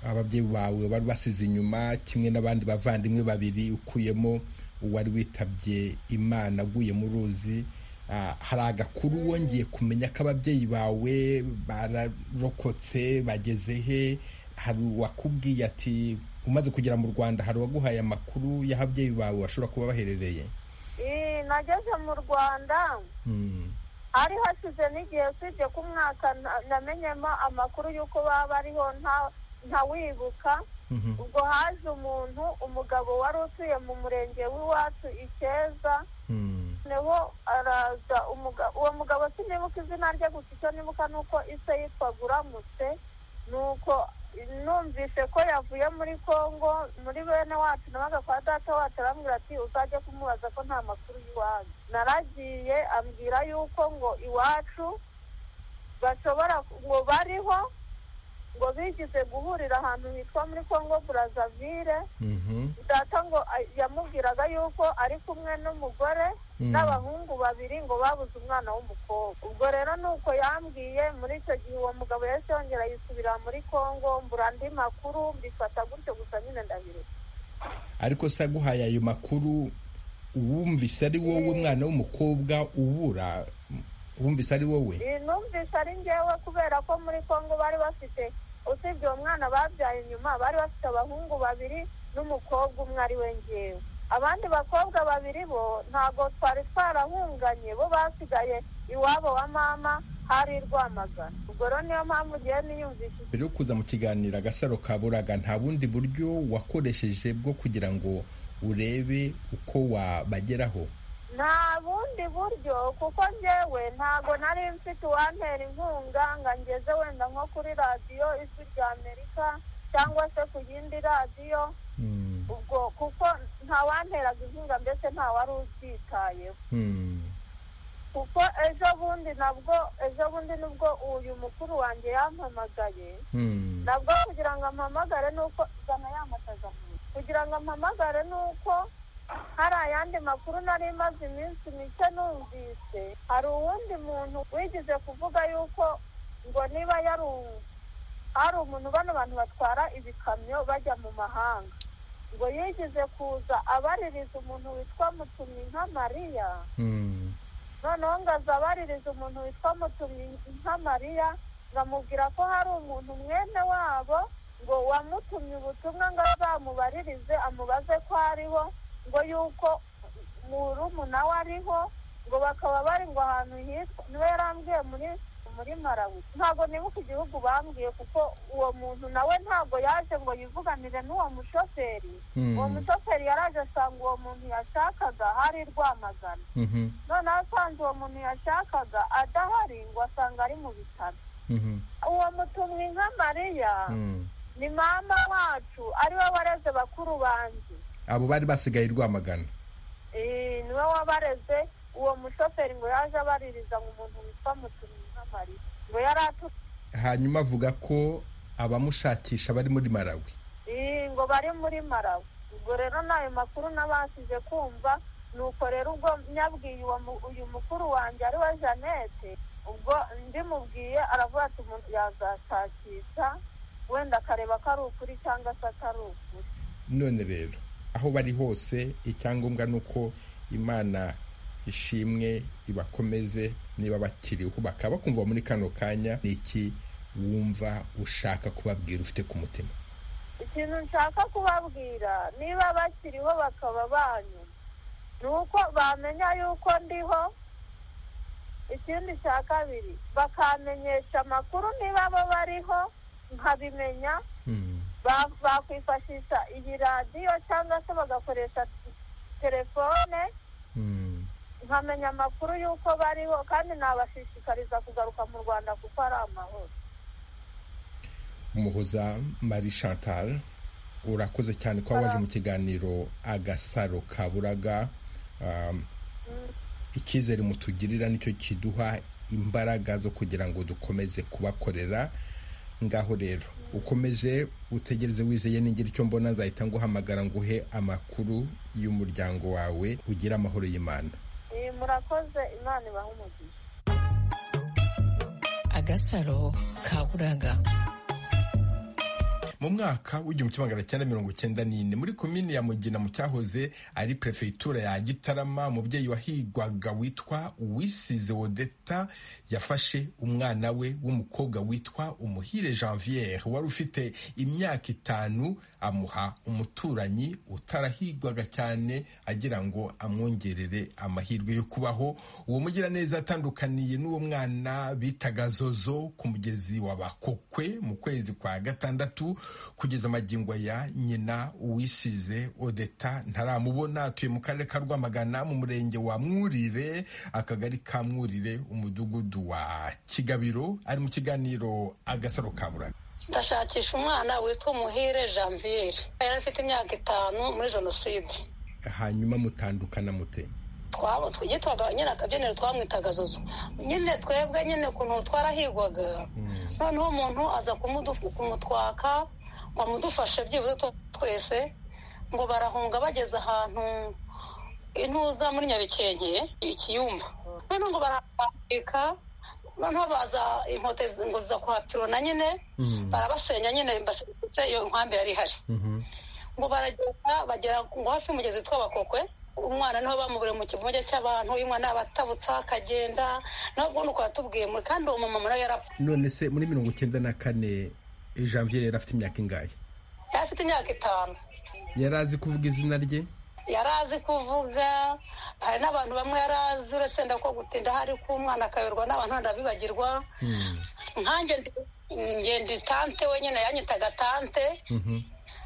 ababyeyi bawe bari basize inyuma kimwe n'abandi bavandimwe babiri ukuyemo uwari witabye imana aguye mu ruzi Ah, hari agakuru wongeye kumenya ko ababyeyi bawe bararokotse bageze he hari uwakubwiye ati umaze kugera mu rwanda hari uwaguhaye amakuru y'ababyeyi bawe bashobora kuba baherereye Ii, nageze mu rwanda Mm, hari hashize n'igihe usibye ko umwaka na- namenyemo amakuru y'uko baba bariho nta- ntawibuka mhm, ubwo haje umuntu umugabo wari utuye mu murenge w'iwacu ikeza mm, noneho araza umuga- uwo mugabo sinibuka izina rye gusa icyo nibuka ni uko ise yitwaga uramutse ni uko numvise ko yavuye muri congo muri bene wacu nabaga kwa data wacu arambwira ati uzajye kumubaza ko nta makuru y'iwanyu naragiye ambwira yuko ngo iwacu bashobora ngo bariho ngo bigize guhurira ahantu hitwa muri congo brazzaville mhm, data ngo a- yamubwiraga yuko ari kumwe n'umugore Mm. n'abahungu babiri ngo babuze umwana w'umukobwa ubwo rero ni uko yambwiye muri icyo gihe uwo mugabo yahise yongera yisubira muri congo mbura andi makuru mbifata gutyo gusa nyine ndabireka ariko se aguhaye ayo makuru wumvise ari wowe mwana w'umukobwa ubura wumvise ari wowe Iyi numvise ari ngewe kubera ko muri congo bari bafite usibye uwo mwana babyaye nyuma bari bafite abahungu babiri n'umukobwa umwe ari we ngewe abandi bakobwa babiri bo ntabwo twari twarahunganye bo basigaye iwabo wa mama hari i rwamagana ubwo rero niyo mpamvu ugiye niyumvisha mbere yo kuza mu kiganiro agasaro ka buraga nta bundi buryo wakoresheje bwo kugira ngo urebe uko wabageraho nta bundi buryo kuko njyewe ntabwo nari mfite uwantera inkunga ngo angeze wenda nko kuri radiyo ijwi rya amerika cyangwa se ku yindi radiyo Mm, ubwo kuko nta wanteraga inkunga mbese nta wari ubyitayeho mm, kuko ejo bundi nabwo ejo bundi nubwo uyu mukuru wanjye yampamagaye mm, nabwo kugira ngo ampamagare ni uko zana yamataza kugira ngo ampamagare ni uko hari ayandi makuru nari maze iminsi mike numvise hari uwundi muntu wigize kuvuga yuko ngo niba yari u- hari umuntu bano bantu batwara ibikamyo bajya mu mahanga ngo yigize kuza abaririza umuntu witwa mutumyi nka mariya mm, noneho ngo azabaririza umuntu witwa mutumyi nka mariya ngo amubwira ko hari umuntu mwene wabo ngo wamutumye ubutumwa ngo azamubaririze amubaze ko ariho ngo yuko murumuna we ariho ngo bakaba bari ngo ahantu hitwa niwe yarambwiye muri muri marawi ntabwo nibuka igihugu bambwiye kuko uwo muntu nawe ntabwo yaje ngo yivuganire n'uwo mushoferi Mm. uwo mushoferi yaraje asanga uwo muntu yashakaga hari i rwamagana mhm, noneho asanze uwo muntu yashakaga adahari ngo asanga ari mu bitaro mhm, uwo mutumwi nka mariya mm. ni mama wacu ariwe wareze bakuru banjye abo bari basigaye rwamagana niwe wabareze uwo mushoferi ngo yaje abaririza ngo umuntu witwa mutumyi nk'amarira ngo yari atuye hanyuma avuga ko abamushakisha bari muri malawi ngo bari muri marawe ubwo rero n'ayo makuru n'abasize kumva ni uko rero ubwo nyabwiye uwo mu- uyu mukuru wanjye ari we jeannette ubwo ndimubwiye aravuga ati umuntu yazashakisha wenda akareba ko ari ukuri cyangwa se atari ukuri none rero aho bari hose icyangombwa ni uko imana ishimwe ibakomeze niba bakiriho bakaba bakumva muri kano kanya ni iki wumva ushaka kubabwira ufite ku mutima ikintu nshaka kubabwira niba bakiriho bakaba banyu ni uko bamenya yuko ndiho ikindi cya kabiri bakamenyesha amakuru niba bo bariho nkabimenya Hmm. ba- bakwifashisha iyi radiyo cyangwa se bagakoresha telefone Hmm. nkamenya amakuru y'uko bariho kandi nabashishikariza kugaruka mu rwanda kuko ari amahoro umuhoza marie chantal urakoze cyane kuba waje mu kiganiro agasaro kaburaga Um, icyizere mutugirira nicyo kiduha imbaraga zo kugira ngo dukomeze kubakorera ngaho rero ukomeje utegereze wizeye n'ingira icyo mbona nzahita nguhamagara nguhe amakuru y'umuryango wawe ugire amahoro y'imana iyi murakoze imana ibahe umugisha agasaro kaburaga mu mwaka w'igihumbi kimwe magana cyenda mirongo cyenda n'ine muri komini ya mugina mu cyahoze ari perefegitura ya gitarama umubyeyi wahigwaga witwa uwisize wodeta yafashe umwana we w'umukobwa witwa umuhire janviere wari ufite imyaka itanu amuha umuturanyi utarahigwaga cyane agira ngo amwongerere amahirwe yo kubaho uwo mugiraneza atandukaniye n'uwo mwana bitaga zozo ku mugezi wa bakokwe mu kwezi kwa gatandatu kugeza magingo ya nyina uwisize odeta ntaramubona atuye mu karere ka rwamagana mu murenge wa mwurire akagari ka mwurire umudugudu wa kigabiro ari mu kiganiro agasaro kaburaga ndashakisha umwana witwa muhire janviere yari afite imyaka itanu muri jenoside hanyuma mutandukana mute twaba twitwaga nyine akabyiniro twamwitaga zozo nyine twebwe nyine ukuntu twarahigwaga noneho umuntu aza kumudu- kumutwaka ngo amudufashe byibuze tw- twese ngo barahunga bageze ahantu intuza muri nyabikenke ikiyumba noneho ngo barahambika noneho baza inkote ngo ziza kuhapirona nyine barabasenya nyine baserutse iyo nkambi yari ihari Mhm. ngo baragenda bagera ngo hafi y'umugezi witwa bakokwe umwana niho bamubure mu kivuge cy'abantu uyu mwana abatabutsa akagenda nawe ubundi ukaba yatubwiye muri kandi uwo mumama nawe yarapfa none se muri mirongo cyenda na kane janvier yari afite imyaka ingahe yari afite imyaka itanu yari azi kuvuga izina rye yari azi kuvuga hari n'abantu bamwe yari azi uretse wenda ko gutinda hari k'umwana akayoberwa n'abantu wenda bibagirwa nkanjye ndi- ngenda tante wenyine yanyitaga tante Mhm.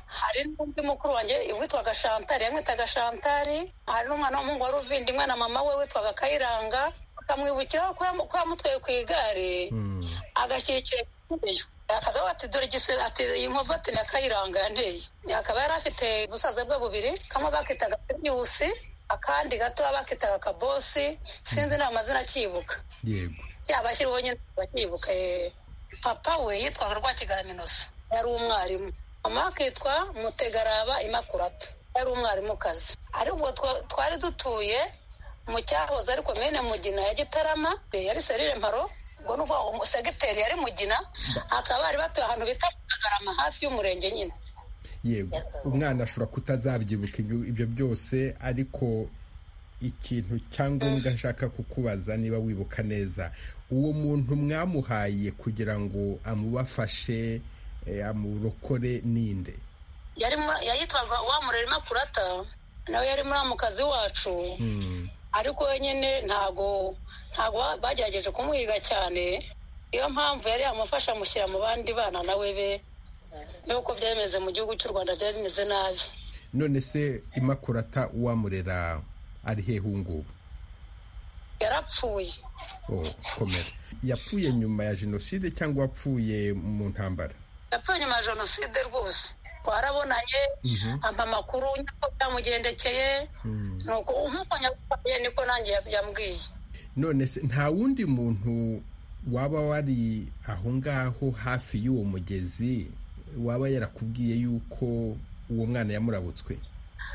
hari n'undi mukuru wanjye witwaga shantari yamwitaga shantari hari n'umwana w'umuhungu wari uvindimwe na mama we witwaga kayiranga akamwibukiraho ko yamu- ko yamutwaye ku igare Mhm. agashyikira ikireyo akaza ati dore igisebe ati iyi nkovu ati ni akayiranga yanteye akaba yari afite ubusaza bwe bubiri kamwe bakitaga piriwusi akandi gato bakitaga kabosi sinzi n'ayo mazina acyibuka yego yabashyiriweho nyine bacyibuka yeee papa we yitwaga rwakigara minosa yari umwarimu mama akitwa mutegaraba imakurata yari umwarimukazi ariko ubwo twa- twari dutuye mu cyahoze ariko mene mugina ya gitarama yari serire mparo ubwo ni ukuvuga ngo segiteri yari mugina akaba bari batuye ahantu bita kagarama hafi y'umurenge nyine yego umwana ashobora kutazabyibuka ibyo- ibyo byose ariko ikintu cyangombwa nshaka kukubaza niba wibuka neza uwo muntu mwamuhaye kugira ngo amubafashe eh, amurokore ninde yari mu- yayitwaga wamurera imakurata nawe yari muramukazi wacu Hmm. ariko wenyine ntago ntago ba- bagerageje kumuhiga cyane niyo mpamvu yari yamufasha amushyira mu bandi bana nawe be nuko byari bimeze mu gihugu cy'u rwanda byari bimeze nabi none se imakurata uwamurera ari hehe ubu ngubu yarapfuye Oh, komera yapfuye nyuma ya jenoside cyangwa wapfuye mu ntambara yapfuye nyuma ya jenoside rwose twarabonanye ampa amakuru y'uko byamugendekeye nuko nk'uko nyabutare niko nanjye yambwiye none se nta wundi muntu waba wari aho ngaho hafi y'uwo mugezi waba yarakubwiye yuko uwo mwana yamurabutswe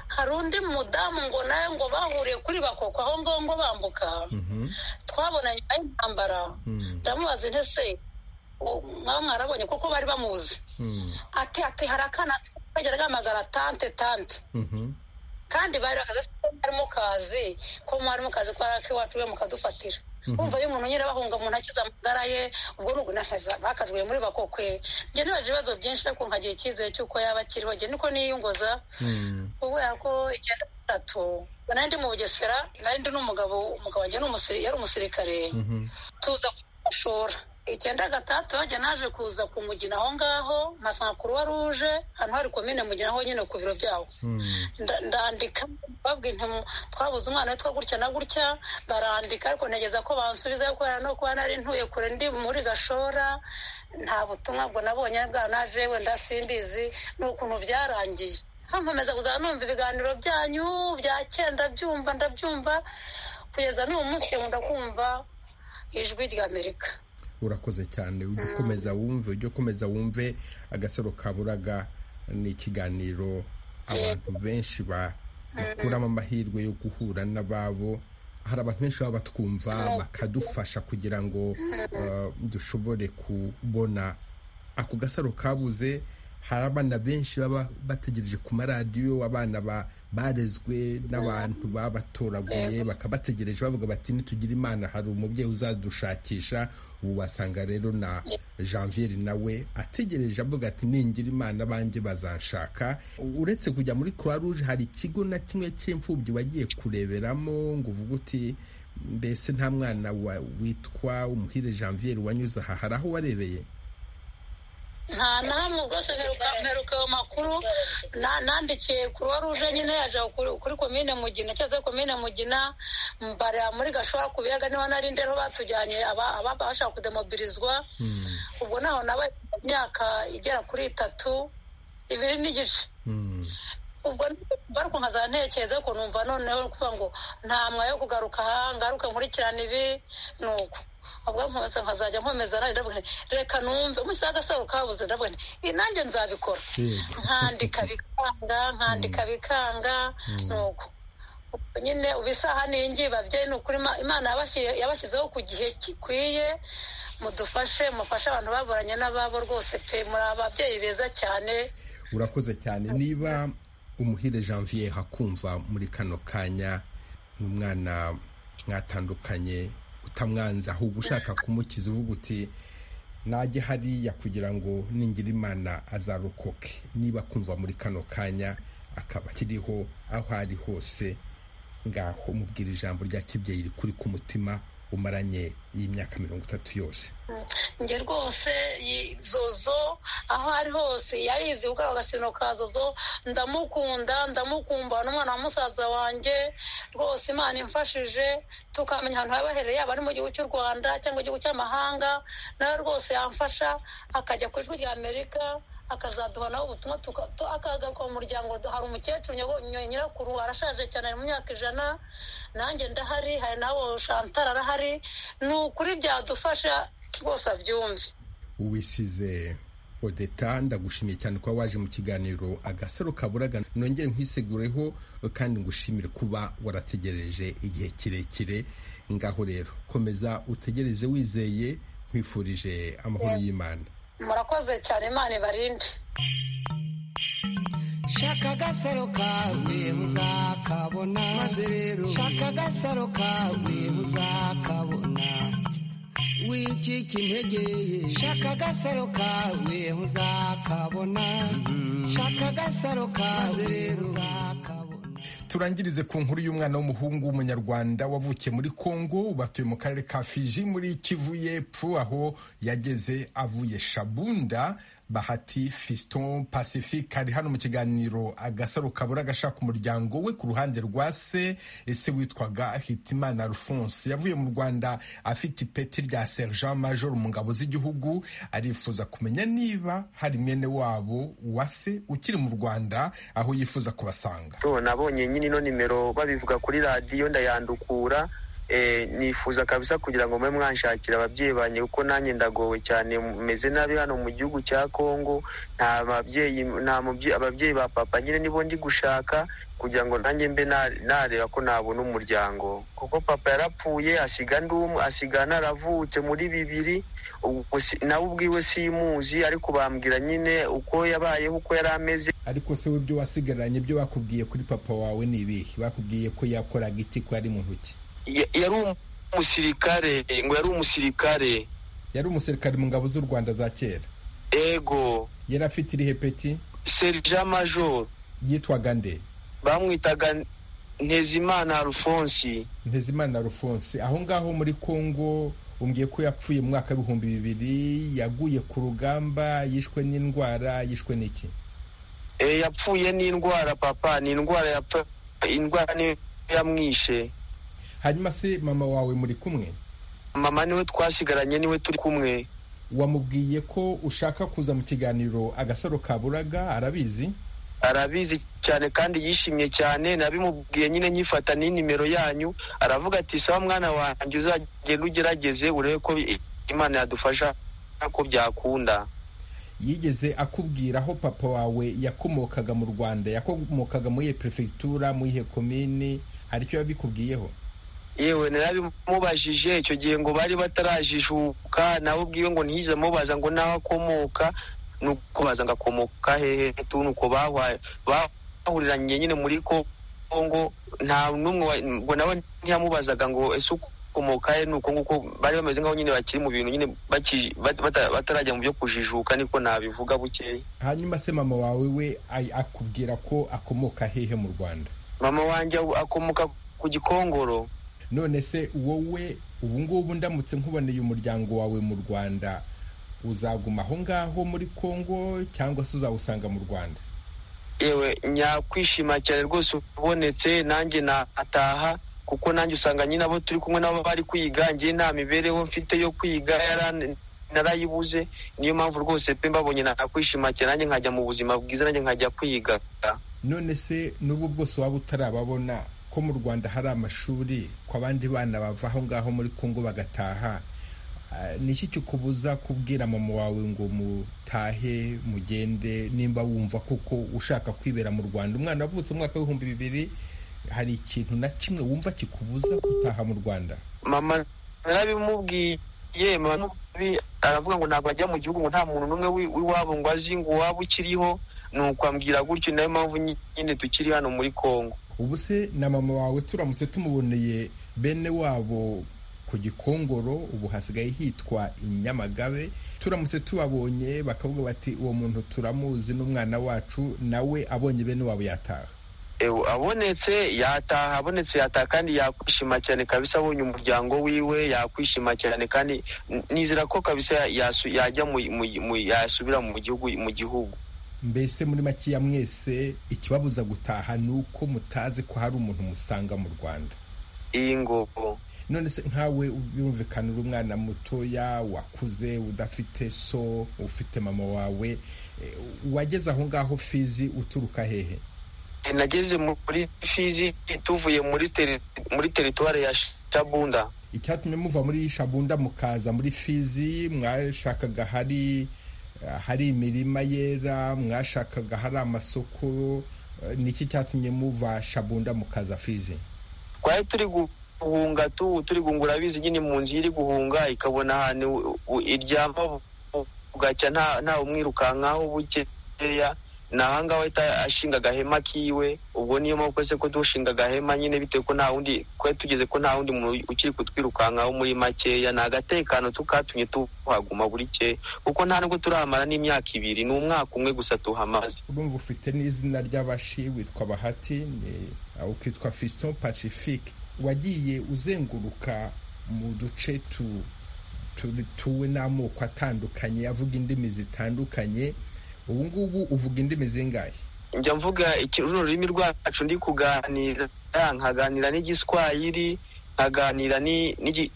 hari undi mudamu ngo nawe ngo bahuriye kuri bakoko aho ngaho ngo bambuka twabona nyuma y'intambara ndamubaza intese mwaba mwarabonye kuko bari bamuzi ati ati hari akana kajyaga gahamagara tante tante kandi bari bakaze ko mwari mukazi ko mwari mukazi ko ari akiwacu we mukadufatira wumva iyo umuntu nyine bahunga umuntu akiza amagara ye ubwo ni ugunahaza bakajwe muri bakokwe njye ntibaje ibibazo byinshi ariko nkagira icyizere cy'uko yaba akiriho njye niko niyunguza kubera ko icyenda gatatu nari ndi mu bugesera nari ndi n'umugabo umugabo wanjye yari umusirikare tuza kumashora icyenda gatandatu hajya naje kuza ku mugina aho ngaho nkasanga kuruwa ruje hano hari komine mugina aho nyine ku biro byawo ndandika babwira twabuze umwana witwa gutya na gutya barandika ariko ntegeza ko bansubiza kubera no kuba nari ntuye kure ndi muri gashora nta butumwa bwo nabonye bwa naje wenda simbizi ni ukuntu byarangiye nkomeza kuzana numva ibiganiro byanyu bya kera ndabyumva ndabyumva kugeza n'uwo munsi nkunda kumva ijwi ry'amerika urakoze cyane ujye ukomeza wumve ujye ukomeza wumve agasaro kaburaga ni ikiganiro abantu benshi bakuramo amahirwe yo guhura n'ababo hari abantu benshi baba batwumva bakadufasha kugira ngo dushobore kubona ako gasaro kabuze hari abana benshi baba bategereje ku maradiyo abana barezwe n'abantu babatoraguye bakabategereje bavuga bati nitugire imana hari umubyeyi uzadushakisha ubu wasanga rero na janvier nawe ategereje avuga ati ningira imana abanjye bazanshaka uretse kujya muri croix rouge hari ikigo na kimwe cy'imfubyi wagiye kureberamo ngo uvuge uti mbese nta mwana witwa umuhire janvier wanyuze aha hari aho warebeye nta na hamwe rwose mperuka ayo makuru nandikiye kuruwa ruje nyine yaje kuri komine mugina cyangwa komine mugina mbarira muri gashora ku biyaga niho nari ndero batujyanye abashaka kudemobirizwa ubwo naho nabaye imyaka igera kuri itatu ibiri n'igice ubwo ariko nkazana ntekereza ariko numva noneho kuvuga ngo nta mwanya wo kugaruka aha ngaruke nkurikirane ibi ni uko ubwo nkomeza nkazajya nkomeza nawe ndavuga reka numve umunsi w'agasaro kabuze ndavuga nti nanjye nzabikora nkandika bikanga nkandika bikanga ni uko nyine ubu isaha ni ingi babyeyi ni ukuri imana yabashyizeho ku gihe gikwiye mudufashe mufashe abantu baburanye n'ababo rwose pe muri ababyeyi beza cyane urakoze cyane niba umuhire janvier hakumva muri kano kanya ni umwana mwatandukanye utamwanza ahubwo ushaka kumukiza uvuga uti najye hariya kugira ngo ningira imana azarokoke niba kumva muri kano kanya akaba akiriho aho ari hose ngaho mubwira ijambo rya kibyeyi rikuri ku mutima umaranye iyi myaka mirongo itatu yose njye rwose zozo aho ari hose yarizi ubwo agasino ka zozo ndamukunda ndamukumba n'umwana wa musaza wanjye rwose imana imfashije tukamenya ahantu haba haherereye yaba ari mu gihugu cy'u rwanda cyangwa igihugu cy'amahanga nawe rwose yamfasha akajya ku ijwi ry'amerika akazaduha nawe ubutumwa akagaruka mu muryango hari umukecuru nyirakuru arashaje cyane ari mu myaka ijana nanjye ndahari hari nawe shantara arahari ni ukuri byadufasha rwose abyumve uwisize odeta ndagushimiye cyane kuba waje mu kiganiro agasaro kaburaga nongere nkwisegureho kandi ngushimire kuba warategereje igihe kirekire ngaho rero komeza utegereze wizeye nkwifurije amahoro y'imana murakoze cyane imana ibarinde shaka agasaro kawe uzakabona maze rero shaka agasaro kawe uzakabona wicika intege ye shaka agasaro kawe uzakabona shaka agasaro kawe rero uzakabona turangirize ku nkuru y'umwana w'umuhungu w'umunyarwanda wavukiye muri kongo batuye mu karere ka fiji muri kivu y'epfo aho yageze avuye shabunda bahati fiston pacifique ari hano mu kiganiro agasaro kabura agashaka umuryango we ku ruhande rwa se ese witwaga hitimana alphonse yavuye mu rwanda afite ipeti rya sergent major mu ngabo z'igihugu arifuza kumenya niba hari mwene wabo wa se ukiri mu rwanda aho yifuza kubasanga nabonye nyine ino nimero babivuga kuri radiyo ndayandukura nifuza kabisa kugira ngo mube mwanshakira ababyeyi banjye kuko nanjye ndagowe cyane meze nabi hano mu gihugu cya kongo nta babyeyi nta ababyeyi ba papa nyine nibo ndi gushaka kugira ngo nanjye mbe nareba ko nabona umuryango kuko papa yarapfuye asiga ndumwe asiga naravutse muri bibiri nawe ubwiwe simuzi ariko bambwira nyine uko yabayeho uko yari ameze ariko se w'ibyo wasigaranye byo bakubwiye kuri papa wawe ni ibihe bakubwiye ko yakoraga iki ko ari mu ntoki yari umusirikare ngo yari umusirikare yari umusirikare mu ngabo z'u rwanda za kera ego yari afite irihe peti serija majoro yitwaga nde bamwitaga ntezimana alphonse ntezimana alphonse aho ngaho muri congo umbwiye ko yapfuye mu mwaka w'ibihumbi bibiri yaguye ku rugamba yishwe n'indwara yishwe n'iki yapfuye n'indwara papa ni indwara yapfa indwara niyo yamwishe hanyuma se mama wawe muri kumwe mama niwe twasigaranye niwe turi kumwe wamubwiye ko ushaka kuza mu kiganiro agasaro kaburaga arabizi arabizi cyane kandi yishimye cyane nabimubwiye nyine nyifata n'inimero yanyu aravuga ati sawa mwana wanjye uzagenda ugerageze urebe ko imana yadufasha ko byakunda yigeze akubwira aho papa wawe yakomokaga mu rwanda yakomokaga muri iyo perefegitura muri iyo komini hari icyo yabikubwiyeho yewe narabimubajije icyo gihe ngo bari batarajijuka nawe ubwiwe ngo ntiyize amubaza ngo naho akomoka ni ukubaza ngo akomoka hehe tuni uko bahuriranye nyine muri kongo nta n'umwe ngo nawe ntiyamubazaga ngo ese uko ukomoka he ni uko nguko bari bameze nk'aho nyine bakiri mu bintu nyine batarajya mu byo kujijuka niko nabivuga bukeya hanyuma se mama wawe we akubwira ko akomoka hehe mu rwanda mama wanjye akomoka ku gikongoro none se wowe ubu ngubu ndamutse nkuboneye umuryango wawe mu rwanda uzaguma aho ngaho muri kongo cyangwa se uzawusanga mu rwanda yewe nyakwishima cyane rwose ubonetse nanjye nataha kuko nanjye usanga nyine abo turi kumwe nabo bari kwiga ngiye nta mibereho mfite yo kwiga narayibuze niyo mpamvu rwose pe mbabonye nakwishima cyane nanjye nkajya mu buzima bwiza nanjye nkajya kwiga none se n'ubu bwose waba utarababona ko mu rwanda hari amashuri ko abandi bana bava aho ngaho muri kongo bagataha ni iki kikubuza kubwira mama wawe ngo mutahe mugende nimba wumva kuko ushaka kwibera mu rwanda umwana avutse umwaka w'ibihumbi bibiri hari ikintu na kimwe wumva kikubuza gutaha mu rwanda mama narabimubwiye mama aravuga ngo ntabwo ajya mu gihugu ngo nta muntu n'umwe w'iwabo ngo azi ngo uwaba ukiriho ni ukwambwira gutyo niyo mpamvu nyine tukiri hano muri kongo ubu se na mama wawe turamutse tumuboneye bene wabo ku gikongoro ubu hasigaye hitwa inyamagabe turamutse tubabonye bakavuga bati uwo muntu turamuzi n'umwana wacu nawe abonye bene wabo yataha abonetse yataha abonetse yataha kandi yakwishima cyane kabisa abonye umuryango wiwe yakwishima cyane kandi nizera ko kabisa yajya yasubira mu gihugu mu gihugu mbese muri make ya mwese ikibabuza gutaha ni uko mutazi ko hari umuntu musanga mu rwanda iyi ngoko none se nkawe birumvikana uri umwana mutoya wakuze udafite so ufite mama wawe wageze aho ngaho fizi uturuka hehe nageze muri fizi tuvuye muri muri teritwari ya shabunda icyatumye muva muri shabunda mukaza muri fizi mwashakaga hari hari imirima yera mwashakaga hari amasoko niki cyatumye muva shabunda mukaza fizi twari turi guhunga turi gungura bizi nyine mu nzu iri guhunga ikabona ahantu iryama bugacya nta umwirukankaho bukeya ni ahangaha ahita ashinga agahema kiwe ubwo niyo mpamvu se ko dushinga agahema nyine bitewe ko nta wundi twari tugeze ko nta wundi muntu ukiri kutwirukankaho muri makeya ni agatekano tukatumye tuhaguma buri ke kuko nta nubwo turahamara n'imyaka ibiri ni umwaka umwe gusa tuhamaze urumva ufite n'izina ry'abashi witwa bahati ukitwa fiston pacifique wagiye uzenguruka mu duce dutuwe n'amoko atandukanye avuga indimi zitandukanye ubu ngubu uvuga indimi zingahe njya mvuga runo rurimi rwacu ndi kuganira nkaganira n'igiswahili nkaganira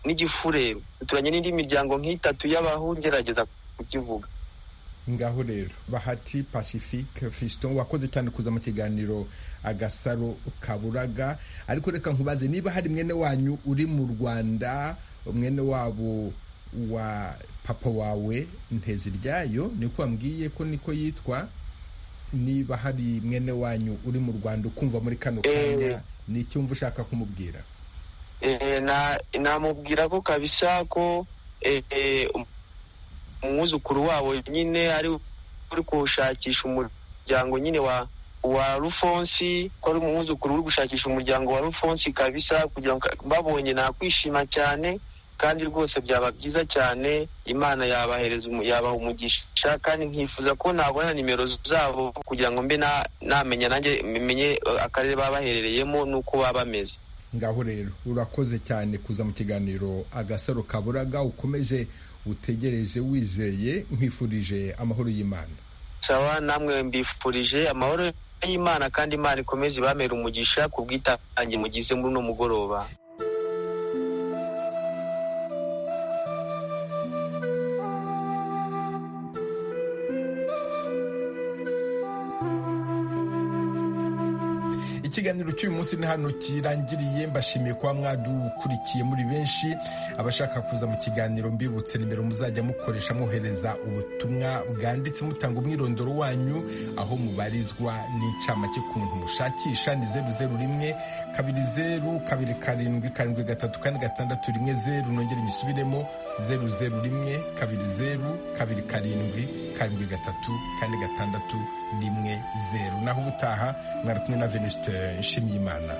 n'igifureru duturanye n'indi miryango nk'itatu y'abahu ngerageza kukivuga ngaho rero bahati pacifique fiston wakoze cyane kuza mu kiganiro agasaro kaburaga ariko reka nkubaze niba hari mwene wanyu uri mu rwanda mwene wabo wa papa wawe nteziryayo niko wambwiye ko niko yitwa niba hari mwene wanyu uri mu rwanda ukumva muri kano kanya ni icyo wumva ushaka kumubwira namubwira ko kabisa ko umwuzukuru wabo nyine ari uri gushakisha umuryango nyine wa wa rufonsi ko ari umwuzukuru uri gushakisha umuryango wa rufonsi kabisa kugira ngo babonye nakwishima cyane kandi rwose byaba byiza cyane imana yabahereza yabaha umugisha kandi nkifuza ko nabona nimero zabo kugira ngo mbe namenya nanjye menye akarere baba baherereyemo n'uko baba bameze ngaho rero urakoze cyane kuza mu kiganiro agasaro kaburaga ukomeje utegereje wizeye nkwifurije amahoro y'imana sawa namwe mbifurije amahoro y'imana kandi imana ikomeze ibamera umugisha ku bwitange mugize muri uno mugoroba ikiganiro cy'uyu munsi ni hano kirangiriye mbashimiye kuba mwadukurikiye muri benshi abashaka kuza mu kiganiro mbibutse nimero muzajya mukoresha mwohereza ubutumwa bwanditse mutanga umwirondoro wanyu aho mubarizwa n'incamake ku muntu mushakisha ni zeru zeru rimwe kabiri zeru kabiri karindwi karindwi gatatu kane gatandatu rimwe zeru nongere nyisubiremo zeru zeru rimwe kabiri zeru kabiri karindwi karindwi gatatu kane gatandatu rimwe zeru naho ubutaha mwari kumwe na venuste nshimyimana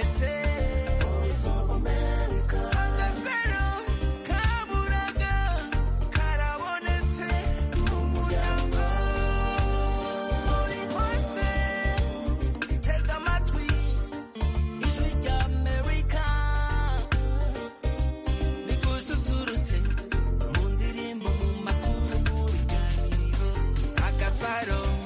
Voice of America. suicidal